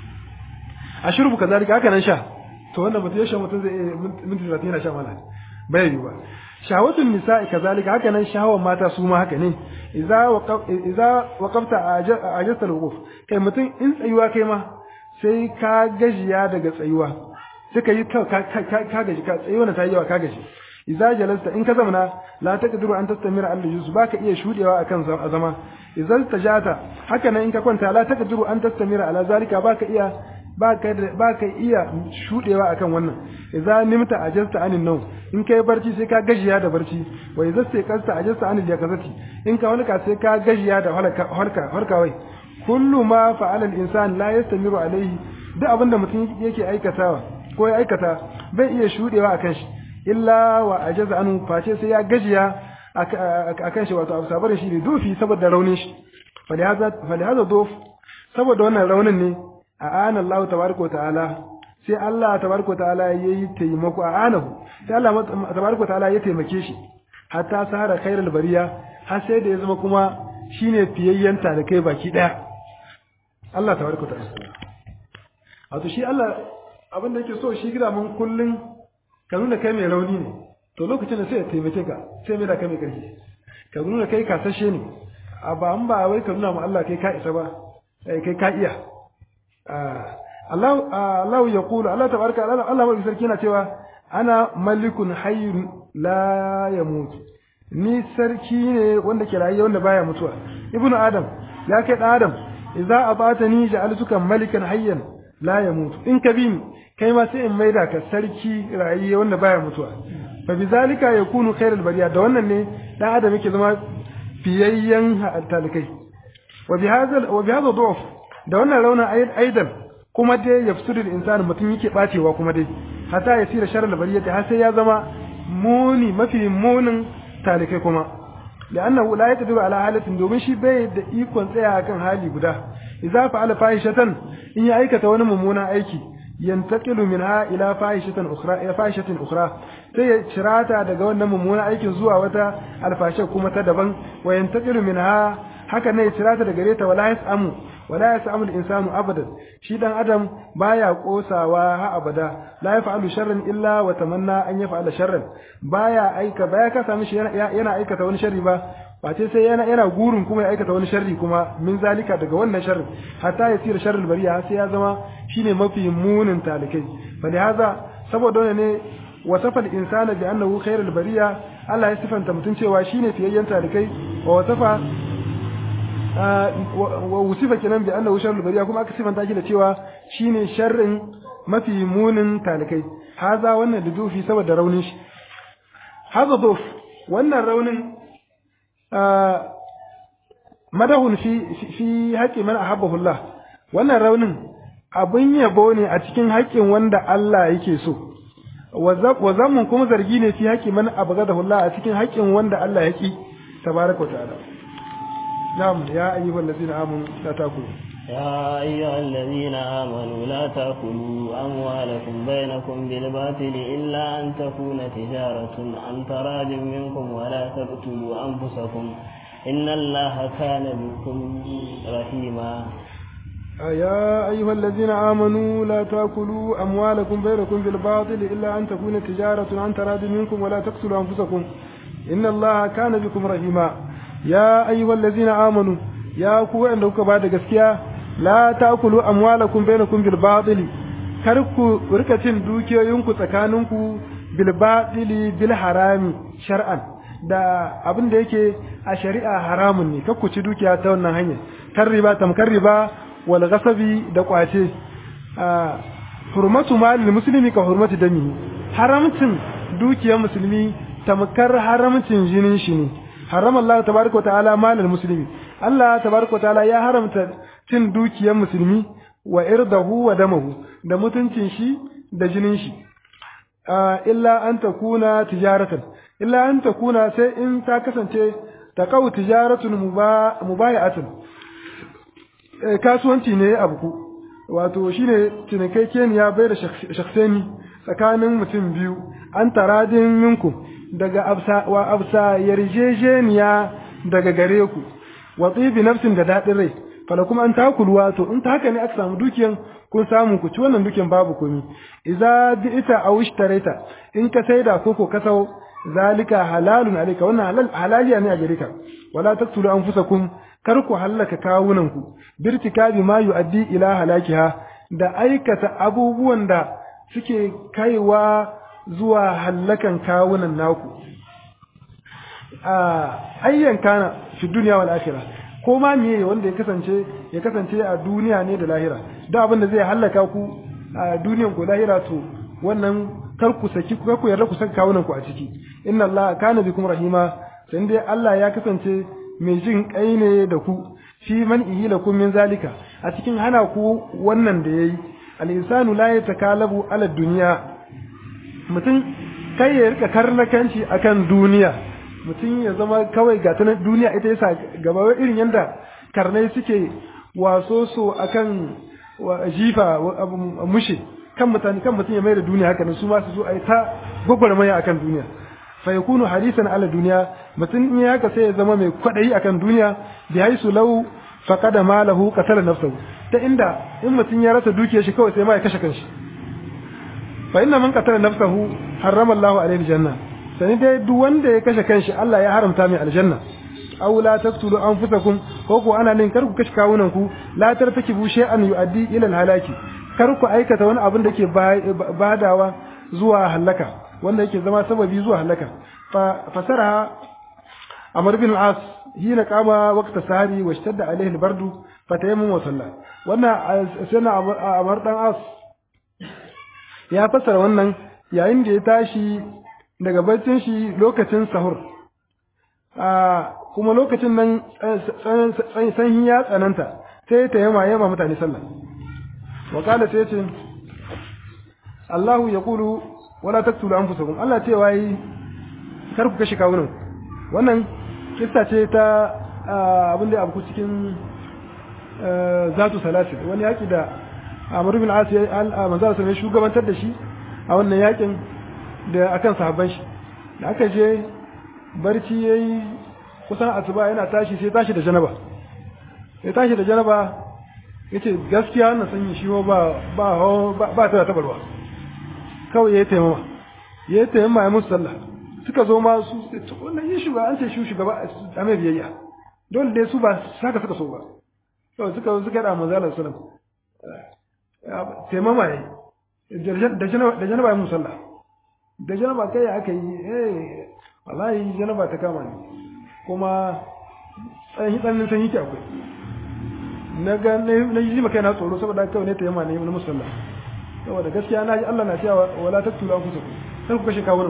a shurbu kazalika haka nan sha to wannan mutum ya sha mutum zai minti 30 yana sha mana bai yi ba shahawatun nisa'i kazalika haka nan shahawan mata su ma haka ne idza idza waqafta ajasta al-wuquf kai mutum in tsayuwa kai ma sai ka gajiya daga tsayuwa sai ka yi ka ka gaji ka tsayuwa ta yi yawa ka gaji idza jalasta in ka zamana la taqdiru an tastamira al juz baka iya shudewa akan zama idza tajata haka nan in ka kwanta la taqdiru an tastamira ala zalika baka iya baka baka iya shudewa akan wannan idza nimta ajasta anin nau in kai barci sai ka gajiya da barci wa idza sai kasta ajasta anil yakazati in ka halka sai ka gajiya da halka halka halkawai kullu ma fa'ala al insan la yastamiru alayhi duk abinda mutum yake aikatawa ko ya aikata bai iya shudewa akan shi illa wa ajaza anu face sai ya gajiya akan shi wato abu sabar shi ne dufi saboda raunin shi falihaza dof saboda wannan raunin ne a ana Allah tabaraka wa ta'ala sai Allah tabaraka wa ta'ala yayi taimako a anahu sai Allah tabaraka wa ta'ala ya taimake shi hatta sahara khairul bariya har sai da ya zama kuma shine fiyayyanta da kai baki daya Allah tabaraka wa ta'ala wato shi Allah abin da yake so shi gida mun kullun ka nuna kai mai rauni ne to lokacin da sai ya taimake ka sai mai da kai mai ƙarfi ka nuna kai kasashe ne a ba an ba wai ka nuna ma Allah kai ka isa ba kai ka iya Allah Allah ya kula Allah tabaraka Allah Allah mai sarki yana cewa ana malikun hayyun la yamut ni sarki ne wanda ke rayuwa wanda baya mutuwa ibnu adam ya kai dan adam idza abatani ja'altuka malikan hayyan la yamut in ka bi ni kai ma sai in maida ka sarki rayuwa wanda baya mutuwa fa bizalika yakunu khairul bariya da wannan ne dan adam yake zama fiyayyen talikai wa bihadha wa bihadha du'f da wannan rauna aidan kuma dai yafsudu al-insanu mutum yake bacewa kuma dai hatta ya sira sharral bariyati har sai ya zama muni mafi munin talikai kuma لأنه لا يقدر على حالة domin shi bai da ikon tsaya kan hali guda idza fa'ala fahishatan in ya aikata wani mummunan aiki yantaqilu minha ila fahishatan ukhra ila fahishatin ukhra sai ya cirata daga wannan mummunan aikin zuwa wata alfashe kuma ta daban wa yantaqilu minha haka ne ya cirata daga gare wala yasamu wala yasamu al-insanu abadan shi dan adam baya kosawa ha abada la yaf'alu sharran illa wa tamanna an yaf'ala sharran baya aika baya ka sami shi yana aikata wani sharri ba face sai yana yana gurin kuma ya aikata wani sharri kuma min zalika daga wannan sharri hatta ya tsira sharrul bariya sai ya zama shine mafi munin talikai fa haza saboda wannan ne wasafa al-insana bi annahu khairul bariya Allah ya sifanta mutun cewa shine fiyayyen talikai wa wasafa wa wusifa kenan bi annahu sharrul bariya kuma aka sifanta shi da cewa shine sharrin mafi munin talikai haza wannan da dufi saboda raunin shi haza duf wannan raunin madahun fi fi haƙi man ahabbahu Allah wannan raunin abin yabo ne a cikin haƙin wanda Allah yake so wa zamun kuma zargi ne fi haƙi man abghadahu Allah a cikin haƙin wanda Allah yake tabaraka wa ta'ala na'am ya ayyuhal ladzina amanu la taqulu يا أيها الذين آمنوا لا تأكلوا أموالكم بينكم بالباطل إلا أن تكون تجارة عن تراد منكم ولا تقتلوا أنفسكم إن الله كان بكم رحيما يا أيها الذين آمنوا لا تأكلوا أموالكم بينكم بالباطل إلا أن تكون تجارة عن تراد منكم ولا تقتلوا أنفسكم إن الله كان بكم رحيما يا أيها الذين آمنوا يا كو عندك بعد gaskiya la ta'kulu amwalakum bainakum bil batil kar ku rika cin dukiyoyinku tsakaninku bil batili bil harami shar'an da abin da yake a shari'a haramun ne kar ku ci dukiya ta wannan hanya kar riba tamkar riba wal ghasabi da kwace hurmatu malil muslimi ka hurmatu dami haramcin dukiyar musulmi tamkar haramcin jinin shi ne haram Allah tabaraka ta'ala malil muslimi Allah tabaraka ta'ala ya haramta cin dukiyar musulmi wa irdahu wa damahu da mutuncin shi da jinin shi illa an takuna tijaratan illa an takuna sai in ta kasance taqaw tijaratun mubayatun kasuwanci ne abu wato shine cinikaikeniya bai da shakhsani tsakanin mutum biyu an taradin minku daga absa wa absa yarjejeniya daga gare ku wa tsibi nafsin da daɗin rai fala kuma an takuluwa to in ta haka ne aka samu dukiyan kun samu ku ci wannan dukiyan babu komi idza bi'ita aw ishtarayta in ka saida ko ko ka sau zalika halalun alayka wannan halal halaliya ne a gare ka wala taqtulu anfusakum kar ku hallaka kawunan ku birtikabi ma yu'addi ila halakiha da aikata abubuwan da suke kaiwa zuwa hallakan kawunan naku ayyan kana fi duniya wal akhirah ko ma meye wanda ya kasance ya kasance a duniya ne da lahira da abin da zai hallaka ku a duniyan ku lahira to wannan kar ku saki ku ku yarda ku saka kawunan ku a ciki inna allaha kana bikum rahima sai dai Allah ya kasance mai jin kai ne da ku fi man ihilakum min zalika a cikin hana ku wannan da yayi al insanu la yatakalabu ala dunya mutum kai ya rika karnakanci akan duniya mutum ya zama kawai ga tunan duniya ita yasa gaba irin yanda karnai suke waso so akan jifa mushe kan mutane kan mutum ya mai da duniya haka su ma su zo a yi ta gwagwarmaya akan duniya fa yakunu hadisan ala duniya mutum in ya haka sai ya zama mai kwadayi akan duniya bi haisu law faqada malahu qatala nafsahu ta inda in mutum ya rasa dukiyar shi kawai sai ma ya kashe kanshi fa inna man qatala nafsahu harrama Allahu alaihi janna sani dai duk wanda ya kashe kanshi Allah ya haramta mai aljanna aw la taqtulu anfusakum ko ko ana nin kar ku kashe kawunan ku la tartakibu shay'an yu'addi ila halaki kar ku aikata wani abin da ke badawa zuwa halaka wanda yake zama sababi zuwa halaka fa fasara Amr bin al-As hina qama waqta sahari wa ishtadda alayhi al-bardu fatayammum wa salla wannan sana Amr dan As ya fasara wannan yayin da ya tashi daga baccin shi lokacin sahur kuma lokacin nan sanyi ya tsananta sai ta yama yama mutane sallah wa kala sai ce Allahu ya kulu wala taktulu anfusakum Allah ce wai kar ku kashe kawunan wannan kissa ce ta abin da abu cikin zatu salasin wani yaki da Amr bin As ya manzo sai shugabantar da shi a wannan yakin da akan sahabban shi da aka je barci yayi kusan asuba yana tashi sai tashi da janaba sai tashi da janaba yace gaskiya wannan sanyi shi ba ba ba ta tabarwa kawai yayi taimama yayi taimama ya musu sallah suka zo ma su wannan yin shugaba an ce shi shugaba a mai biyayya dole dai su ba saka suka so ba to suka suka da manzo Allah sallallahu alaihi wasallam taimama yayi da janaba ya musu sallah da janaba kai aka yi eh wallahi janaba ta kama ni kuma tsayin tsanin sanyi ke akwai na ga na yi maka yana tsoro saboda kawai ne ta yamma ne na musalla saboda gaskiya na ji Allah na cewa wala taqtulu anfusakum sai ku kashe kawunan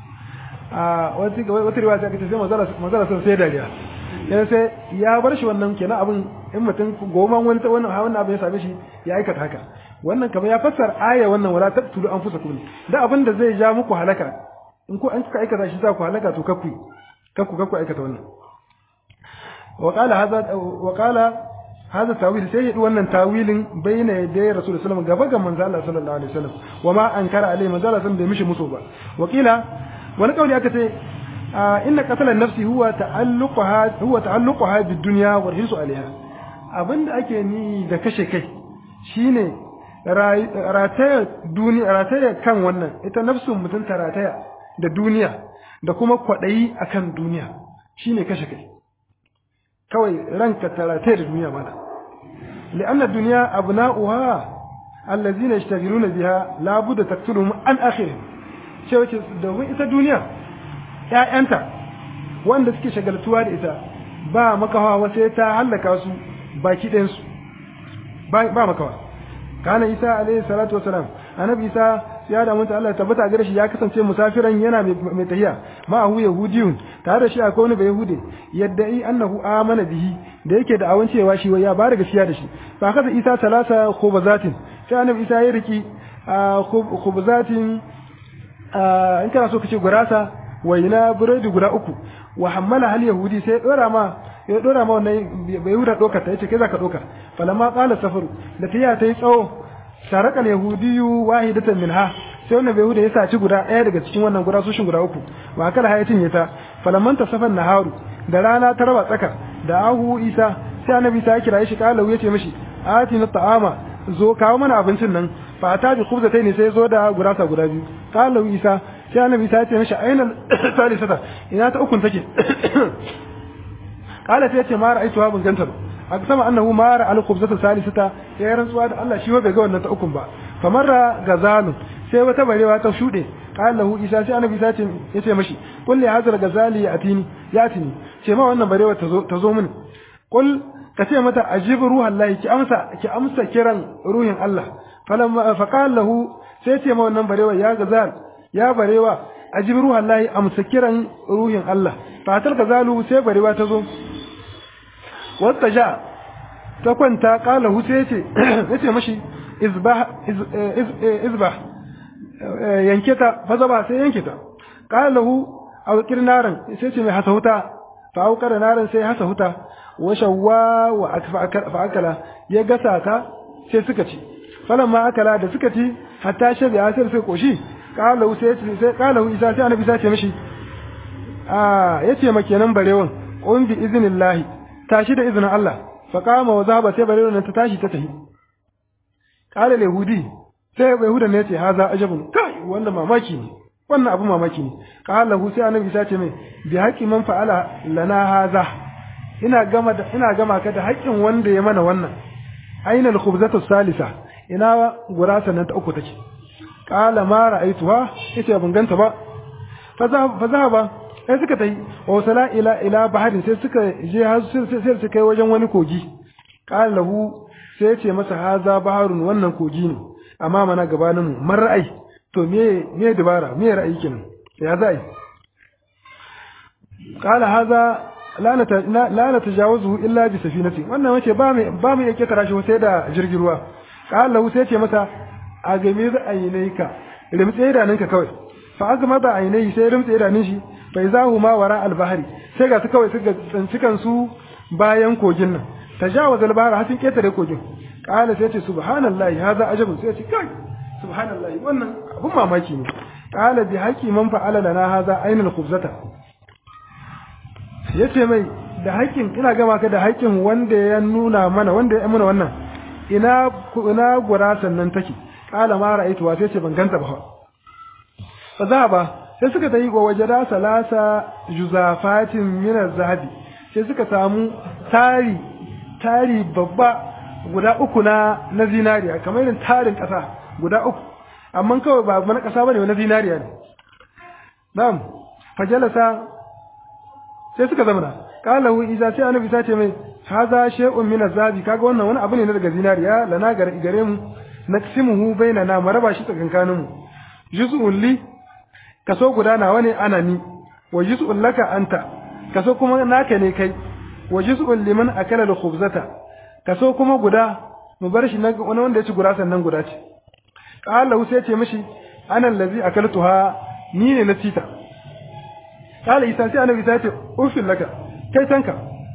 a wata wata riwaya ta kace sai manzara manzara sun sai dariya yana sai ya bar shi wannan kenan abin in mutum goma wani ta wannan wannan abin ya same shi ya aikata haka wannan kamar ya fassar aya wannan wala taqtulu anfusakum da abin da zai ja muku halaka in ku an kuka aikata shi za ku halaka to kakku kakku kakku aikata wannan wa qala hadha wa qala hadha tawil sai yadi wannan tawilin bayna yaday rasul sallallahu alaihi gaba ga manzo Allah sallallahu alaihi wasallam wa ma ankara alaihi manzo Allah sallallahu bai mishi musu ba wa qila wani kauli aka ce inna qatala nafsi huwa ta'alluqaha huwa ta'alluqaha bid dunya wa hirsu alaiha abinda ake ni da kashe kai shine rataya duniya rataya kan wannan ita nafsun mutum ta rataya da duniya da kuma kwaɗayi akan duniya shine kashe kai kawai ranka ta rataya da duniya mana li'anna duniya abna'uha allazina yashtagiluna biha la budda taqtuluhum an akhirih ce wace domin ita duniya ƴaƴanta wanda suke shagaltuwa da ita ba makawa wasu ta hallaka su baki ɗayansu ba makawa kana isa alaihi salatu wasalam annabi isa ya da mutu Allah tabbata gare shi ya kasance musafiran yana mai tahiya ma hu yahudiyun tare da shi akwai wani bai yahude yadda i annahu amana bihi da yake da awan cewa shi ya ba da gaskiya da shi fa kaza isa talata khubazatin sai annabi isa ya riki khubazatin in kana so kace gurasa waina burodi guda uku wa hammala hal yahudi sai dora ma ya dora ma wannan bai huda doka ta yace kai zaka doka falamma qala safaru da tiya tayi tsawo saraka yahudiyu wahidatan minha sai wannan bai huda ya saci guda ɗaya daga cikin wannan guda sushin guda uku wa kala hayatin ya ta falamman tasafan naharu da rana ta raba tsaka da ahu isa sai annabi ta kira shi kala ya ce mishi ati na ta'ama zo kawo mana abincin nan fa ta bi khubzatayn sai zo da gurasa guda biyu kala isa sai annabi ta ce mishi aina salisata ina ta ukun take kala sai ya ce ma ra'aitu ha ban ganta ba aqsama annahu mara al khubzata salisata ya rantsuwa da Allah shi bai ga wannan ta ukun ba famarra gazalu sai wata barewa ta shude qala lahu isa sai annabi isa ce yace mashi qul li hadha gazali yatini yatini ce ma wannan barewa ta zo ta zo mini qul ka ce mata ajib ruhallahi ki amsa ki amsa kiran ruhin Allah falamma faqala lahu sai ce ma wannan barewa ya gazal ya barewa ajib ruhallahi amsa kiran ruhin Allah fatar gazalu sai barewa ta zo wata ja ta kwanta kala hu sai ce yace mashi izbah izbah yanke ta fa zaba sai yanke ta kala hu aw kirnaran sai ce mai hasa huta fa aukar naran sai hasa huta wa shawwa wa fa akala ya gasa ta sai suka ci falamma akala da suka ci hatta shabi asir sai koshi kala hu sai sai kala hu isa sai annabi sai ce mishi a yace ma kenan barewan qum bi iznillahi tashi da izinin Allah fa kama wa zaba sai barewan nan ta tashi ta tafi qala yahudi sai yahudan ne yace haza ajabun kai wannan mamaki ne wannan abu mamaki ne qala hu sai annabi sai ce mai bi haqqi man fa'ala lana haza ina gama da ina gama ka da haƙƙin wanda ya mana wannan aina al-khubzatu salisa ina gurasa nan ta uku take qala ma ra'aituha yace ban ganta ba fa zahaba sai suka tayi wa sala ila ila baharin sai suka je har sai su kai wajen wani kogi qala lahu sai ya ce masa haza baharun wannan kogi ne amma mana gabanin mu man ra'ayi to me me dabara me ra'ayi kenan ya za yi qala haza la nata la natajawazu illa bi safinati wannan wace ba mu ba mu yake tarashi sai da jirgin ruwa qala lahu sai ya ce masa a game da ainaika rimtse idanunka kawai fa azma da ainai sai rimtse idanun shi fa izahu ma wara al-bahri sai ga su kawai suka tsanci kansu bayan kogin nan tajawaz al-bahr hatin ketare kogin qala sai ce subhanallahi hadha ajabun sai ce kai subhanallahi wannan abun mamaki ne qala bi haqi man fa'ala lana hadha ainul khubzata yace mai da haƙin ina gama ka da haƙin wanda ya nuna mana wanda ya muna wannan ina ina gurasan nan take qala ma ra'aytu wa sai ce ban ganta ba fa za ba sai suka tayi wa wajada salasa juzafatin min zahabi sai suka samu tari tari babba guda uku na na zinariya kamar irin tarin kasa guda uku amma kawai ba na kasa bane na zinariya ne na'am fajalasa sai suka zamana qala hu idza sai annabi sace mai haza shay'un min azabi kaga wannan wani abu ne daga zinariya lana gare mu naksimuhu bainana maraba shi tsakankanin mu juz'un li kaso guda nawa ne ana ni wa juz'un laka anta kaso kuma naka ne kai wa juz'un liman akala al-khubzata kaso kuma guda mu bar shi wani wanda ya ci gura sannan guda ce qala sai ce mishi ana allazi akaltuha ni ne na cita qala isa sai annabi sai ce ufil laka kai tanka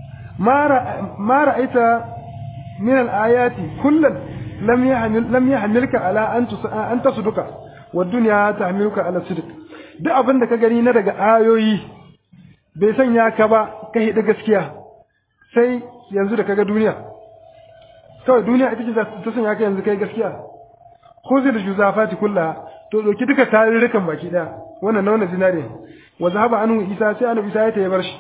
ma ra'aita min al-ayati kullan lam yahmil lam yahmilka ala an an tasduka wa dunya tahmiluka ala sidq duk abin da ka gani na daga ayoyi bai sanya ka ba ka hidi gaskiya sai yanzu da kaga duniya kawai duniya ita ce ta sanya ka yanzu kai gaskiya ko zai da juzafati kulla to doki duka tarurrukan baki daya wannan na wannan zinare wa zahaba anhu isa sai annabi isa ya tayi bar shi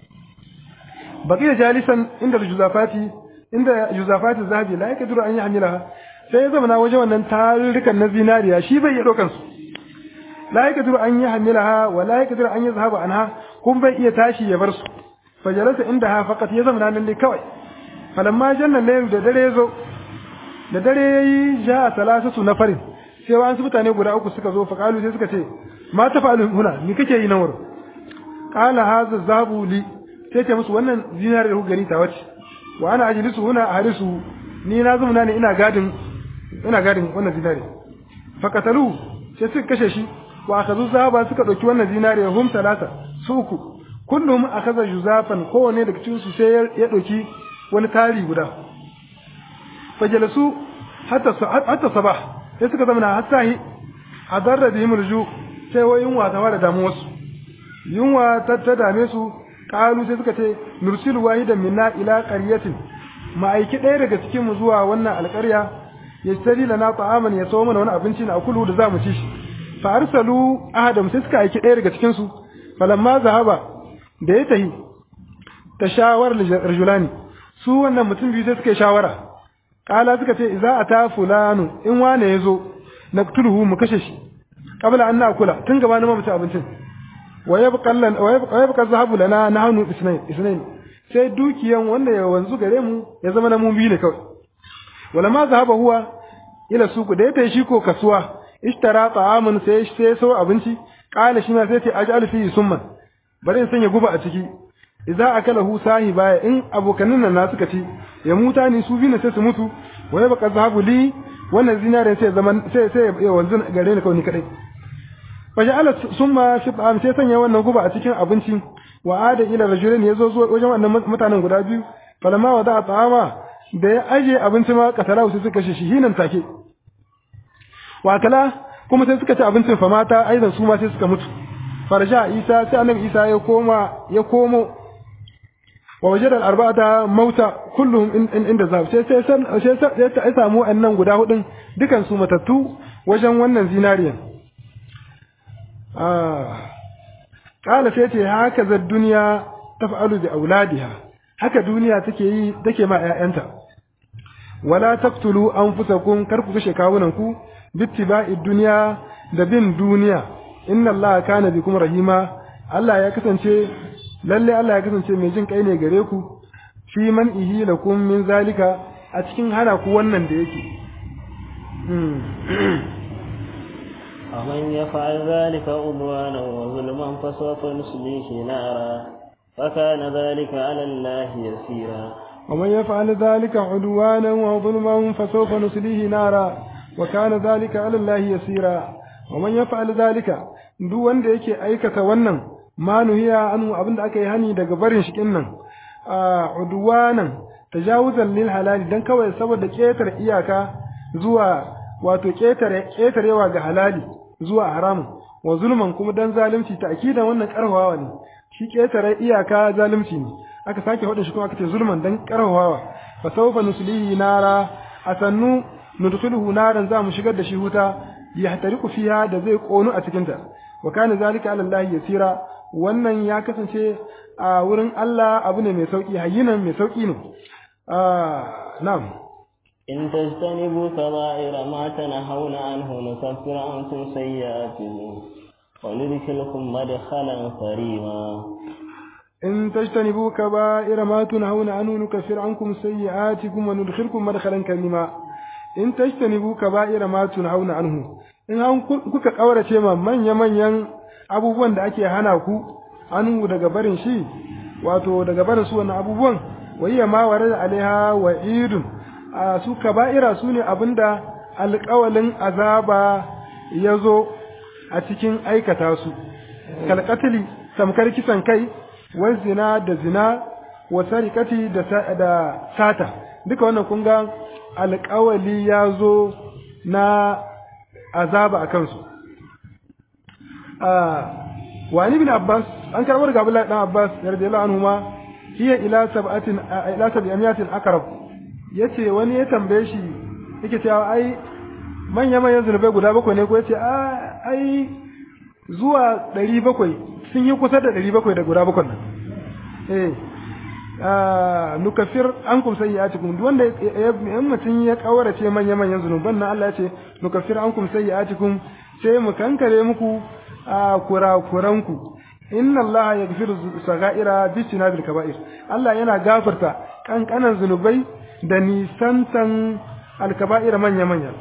baqiya jalisan inda juzafati inda juzafati zahabi la yakduru an yahmilaha sai ya zama na waje wannan tarurrukan na zinariya shi bai iya dokan su la yakduru an yahmilaha wa la yakduru an yazhaba anha kun bai iya tashi ya bar su fajalasa inda ha faqat ya zama nan ne kawai falamma janna layl da dare yazo da dare yayi ja salasatu na farin sai wasu mutane guda uku suka zo faqalu sai suka ce ma tafalu huna ni kake yi nan wurin qala hadha zabu li sai ce musu wannan zinari da ku gani ta wace wa ana ajlisu huna harisu ni na zama ne ina gadin ina gadin wannan zinari faqatalu sai suka kashe shi wa akazu zaba suka dauki wannan zinari hum talata su uku kullum akaza juzafan kowanne daga cikin su sai ya dauki wani tari guda fajalasu hatta hatta sabah sai suka zama hatta hi hadarra bihim ruju sai wa yunwa ta fara damu wasu yunwa ta ta dame su kalu sai suka ce nursilu wahidan minna ila qaryatin ma aiki ɗaya daga cikin mu zuwa wannan alƙarya ya tari lana ta'aman ya sawo mana wani abinci na akulu da zamu ci shi fa arsalu ahadam sai suka aiki ɗaya daga cikin su falamma zahaba da ya tahi tashawar rajulani su wannan mutum biyu sai suka yi shawara kala suka ce idza ata fulanu in wane yazo naqtuluhu mu kashe shi qabla an nakula tun gaba na mu ci abincin wa yabqa lan wa yabqa zahabu lana nahnu isnayn isnayn sai dukiyan wanda ya wanzu gare mu ya zama na mun biyu ne kawai wala ma zahaba huwa ila suku da ya tayi shi ko kasuwa ishtara ta'amun sai sai so abinci qala shi ma sai ce aj'al fi summan bari in sanya guba a ciki idza akalahu sahiba in abokanin nan na suka ci ya muta ni su biyu sai su mutu wa yabqa zahabu li wannan zinarin sai zaman sai sai ya wanzu gare ni kawai ni kadai fa ja'ala summa shib'an sai sanya wannan guba a cikin abinci wa ada ila rajulin yazo zuwa wajen wannan mutanen guda biyu falamma wada ta'ama da ya aje abinci ma katala su suka shi hinan take wa kala kuma sai suka ci abincin fa mata aidan su ma sai suka mutu farja isa sai annabi isa ya koma ya komo wa wajada al-arba'ata mauta kulluhum inda zab sai sai sai sai ya samu annan guda hudun dukan su matattu wajen wannan zinariyan ah kala sai ce haka za duniya taf'alu bi auladiha haka duniya take yi take ma ƴaƴanta wala taqtulu anfusakum kar ku kashe kawunan ku bittiba'i dunya da bin duniya inna allaha kana bikum rahima Allah ya kasance lalle Allah ya kasance mai jin kai ne gare ku fi man ihi lakum min zalika a cikin hana ku wannan da yake ومن يفعل ذلك عدوانا وظلما فسوف نصليه نارا فكان ذلك على الله يسيرا ومن يفعل ذلك عدوانا وظلما فسوف نصليه نارا وكان ذلك على الله يسيرا ومن يفعل ذلك duk wanda yake aikata wannan ma nuhiya anu abinda aka yi hani daga barin shi kinnan a udwanan tajawuzan lil halali dan kawai saboda ketar iyaka zuwa wato ketare ketarewa ga halali zuwa haramun wa zulman kuma dan zalunci ta'kidan wannan karhawa ne shi ketare iyaka zalunci ne aka sake hada shi kuma aka ce zulman dan karhawa fa sawfa nuslihi nara asannu nudkhuluhu naran za mu shigar da shi huta yahtariku fiha da zai konu a cikin ta wa kana zalika ala Allah yasira wannan ya kasance a wurin Allah abu ne mai sauki hayyinan mai sauki ne na'am إن تجتنبوا كبائر ما تنهون عنه نكفر عنكم سيئاتكم وندخلكم مدخلا كريما إن تجتنبوا كبائر ما تنهون عنه نكفر عنكم سيئاتكم وندخلكم مدخلا كريما in tajtanibu kaba'ira ma tunhauna anhu in an kuka kaurace ma manya manyan abubuwan da ake hana ku anhu daga barin shi wato daga barin su wannan abubuwan wayya ma warada alaiha wa idun a su kaba'ira su ne abinda alƙawalin azaba ya zo a cikin aikata su kalkatili samkar kisan kai wa zina da zina wa sarikati da sata duka wannan kun ga alƙawali ya zo na azaba a kansu. Wani bin Abbas, an karɓar ga Abdullahi ɗan Abbas, yarda yala anhu ma, hiya ila sab'atin ila sab'amiyatin akarab. Yace wani ya tambaye shi yake cewa ai manya manyan zunubai guda bakwai ne ko yace ai zuwa ɗari bakwai sun yi kusa da ɗari bakwai da guda bakwai nan. Eh, nukafir an kum sayyi'atikum duk wanda in mutum ya kaurace manya manyan zunuban nan Allah ya ce nukafir an kum sayyi'atikum sai mu kankare muku a kurakuranku inna Allah yaghfiru sagaira bi sinabil kaba'ir Allah yana gafarta kankanan zunubai da nisantan alkaba'ir manya manya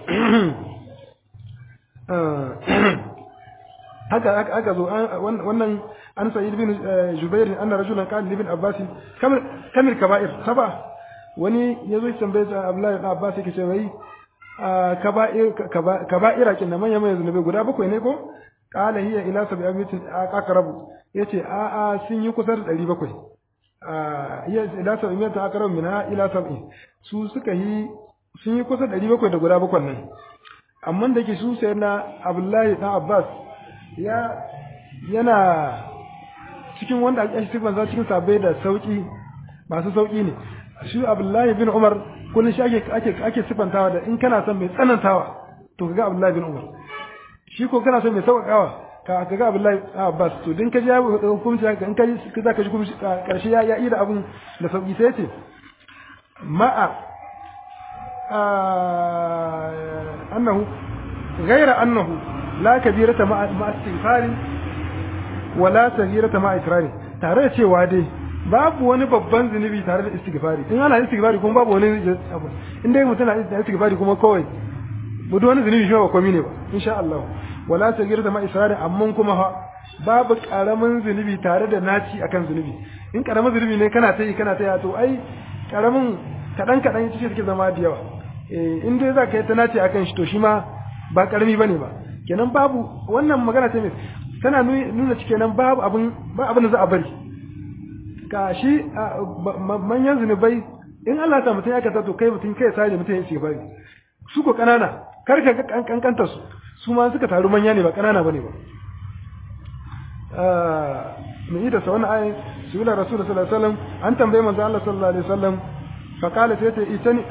haka aka zo wannan an sa'id bin jubair anna rajulan qala li ibn abbas kam kamil kaba'ir saba wani yazo ya tambaye ta abdullahi ibn abbas yake ce wai kaba'ir kaba'ira kin manya manya zunubai guda bakwai ne ko qala hiya ila sab'atin aqrabu yace a a sun yi kusa da 700 a hiya ila sab'atin aqrabu minha ila sab'i su suka yi sun yi kusa da 700 da guda bakwai nan amma da ke su sai na abdullahi ibn abbas ya yana cikin wanda ake sifan za cikin sabai da sauki masu sauki ne shi abdullahi bin umar kullum shi ake ake ake sifantawa da in kana son mai tsanantawa to kaga abdullahi bin umar shi ko kana son mai sauƙaƙawa ka kaga abdullahi abbas to din ka ji hukunci ka in ka ji za ka ji karshe ya yi da abun da sauki sai ce ma'a annahu ghaira annahu la kabirata ma'a ma'a istighfari wala saghirata ma'a ikrari tare da cewa dai babu wani babban zunubi tare da istighfari in ana istighfari kuma babu wani abu in dai mutum na istighfari kuma kawai budu wani zunubi shi ba komai ne ba insha Allah wala saghirata ma'a ikrari amma kuma ha babu karamin zunubi tare da naci akan zunubi in karamin zunubi ne kana ta yi kana ta yi to ai karamin kadan kadan ita ce suke zama da yawa eh in dai za ka yi ta naci akan shi to shi ma ba karami bane ba kenan babu wannan magana ta mai tana nuna cike nan babu abin ba abin da za a bari ka shi manyan zunubai in Allah ta mutum ya kasa to kai mutum kai sai mutum ya ce bari su ko kanana kar ka kankanta su su ma suka taru manya ne ba kanana bane ba mun yi da sa wannan ayin su yi rasul sallallahu alaihi wasallam an tambaye manzo Allah sallallahu alaihi wasallam fa qala sai ta itani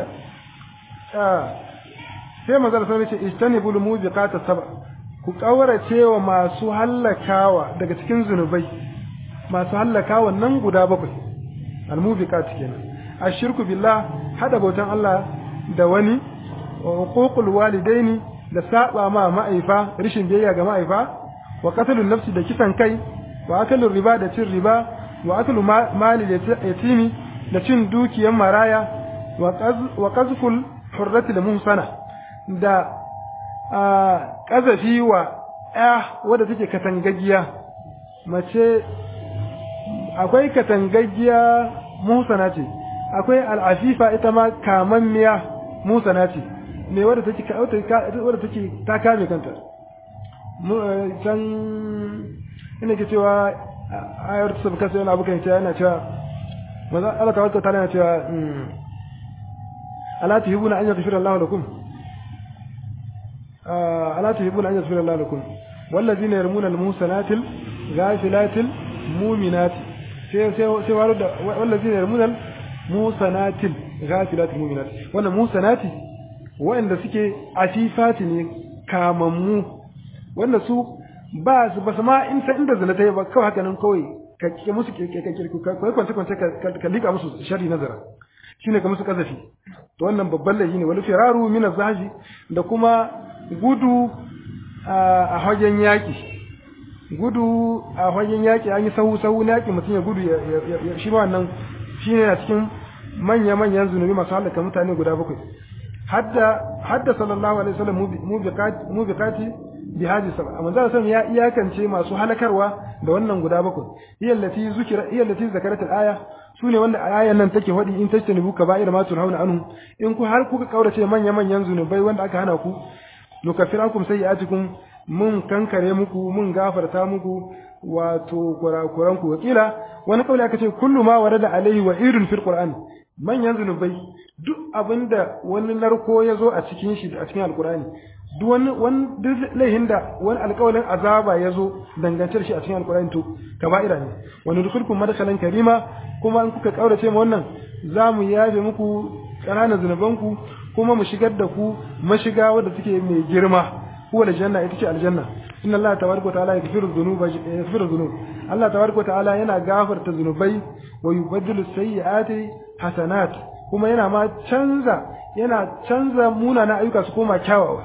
sai manzo Allah sallallahu alaihi wasallam ya ce itani bul mubiqat sab'a ku ƙaurace wa masu hallakawa daga cikin zunubai masu hallakawa nan guda bakwai almubiqat kenan ashirku billah hada bautan Allah da wani wa huququl walidaini da saba ma ma'aifa rishin biyayya ga ma'aifa wa qatlun nafsi da kisan kai wa akalur riba da cin riba wa aklu mali yatimi da cin dukiyan maraya wa qazful hurrati da muhsana da ƙazafi wa ‘ya wadda take katangaggiya mace akwai katangaggiya musana ce akwai al'afifa ita ma kamammiya musana ce ne wadda take wadda take ta kame kanta can ina ke cewa ayar ta sabuka sai yana abu kan yana cewa maza Allah ta wata yana cewa ala tuhibuna an yaghfira Allah lakum ألا تحبون أن يغفر الله لكم والذين يرمون المحسنات الغافلات المؤمنات والذين يرمون المحسنات الغافلات المؤمنات wannan musanati wanda suke afifati ne kamammu wanda su ba su ba ma in san inda zina ta yi ba kawai haka nan kawai ka ke musu kai kwance kwance ka lika musu sharri nazara shine ka musu kazafi to wannan babban laifi ne wal firaru min az-zahji da kuma gudu a hagen yaƙi gudu a hagen yaƙi an yi sahu sahu na yaƙi mutum ya gudu shi ma wannan shi ne a cikin manya-manyan zunubi masu halaka mutane guda bakwai hadda hadda sallallahu alaihi wasallam mu biqati bi hadi sab'a amma zan san ya iyakance masu halakarwa da wannan guda bakwai iyallati zukira iyallati zakarat al-aya sune wanda ayan nan take hadi in tajtanibu kaba'ir ma tunhauna anhu in ku har kuka kaurace manya-manyan zunubai wanda aka hana ku nukaffirakum sayyi'atikum mun kankare muku mun gafarta muku wato kurakuran ku wakila wani kauli aka ce kullu ma warada alaihi wa irun fil qur'an manyan zunubai duk abinda wani narko ya zo a cikin shi a cikin alqur'ani duk wani wani laihin da wani alƙawalin azaba ya zo dangantar shi a cikin alqur'ani to kaba'ira ne wani dukulkum madkhalan karima kuma in kuka kaurace ma wannan za mu yafe muku ƙananan zunubanku kuma mu shigar da ku mashiga wadda take mai girma huwa aljanna ita ce aljanna inna allaha tabaraka wa ta'ala yaghfiru dhunuba yaghfiru dhunub allah tabaraka wa ta'ala yana gafarta zunubai wa yubaddilu sayyi'ati hasanat kuma yana ma canza yana canza munana ayyuka su koma kyawawa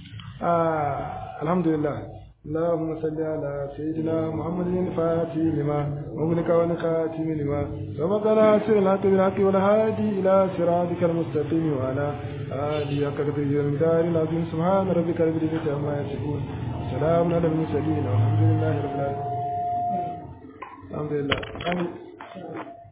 alhamdulillah اللهم صل على سيدنا محمد الفاتح لما مغلق والخاتم لما سبق ناصر الحق بالحق والهادي الى صراطك المستقيم وعلى آله حق قدره المدار العظيم سبحان ربك رب العزة عما يصفون سلام على المرسلين والحمد لله رب العالمين الحمد لله آمين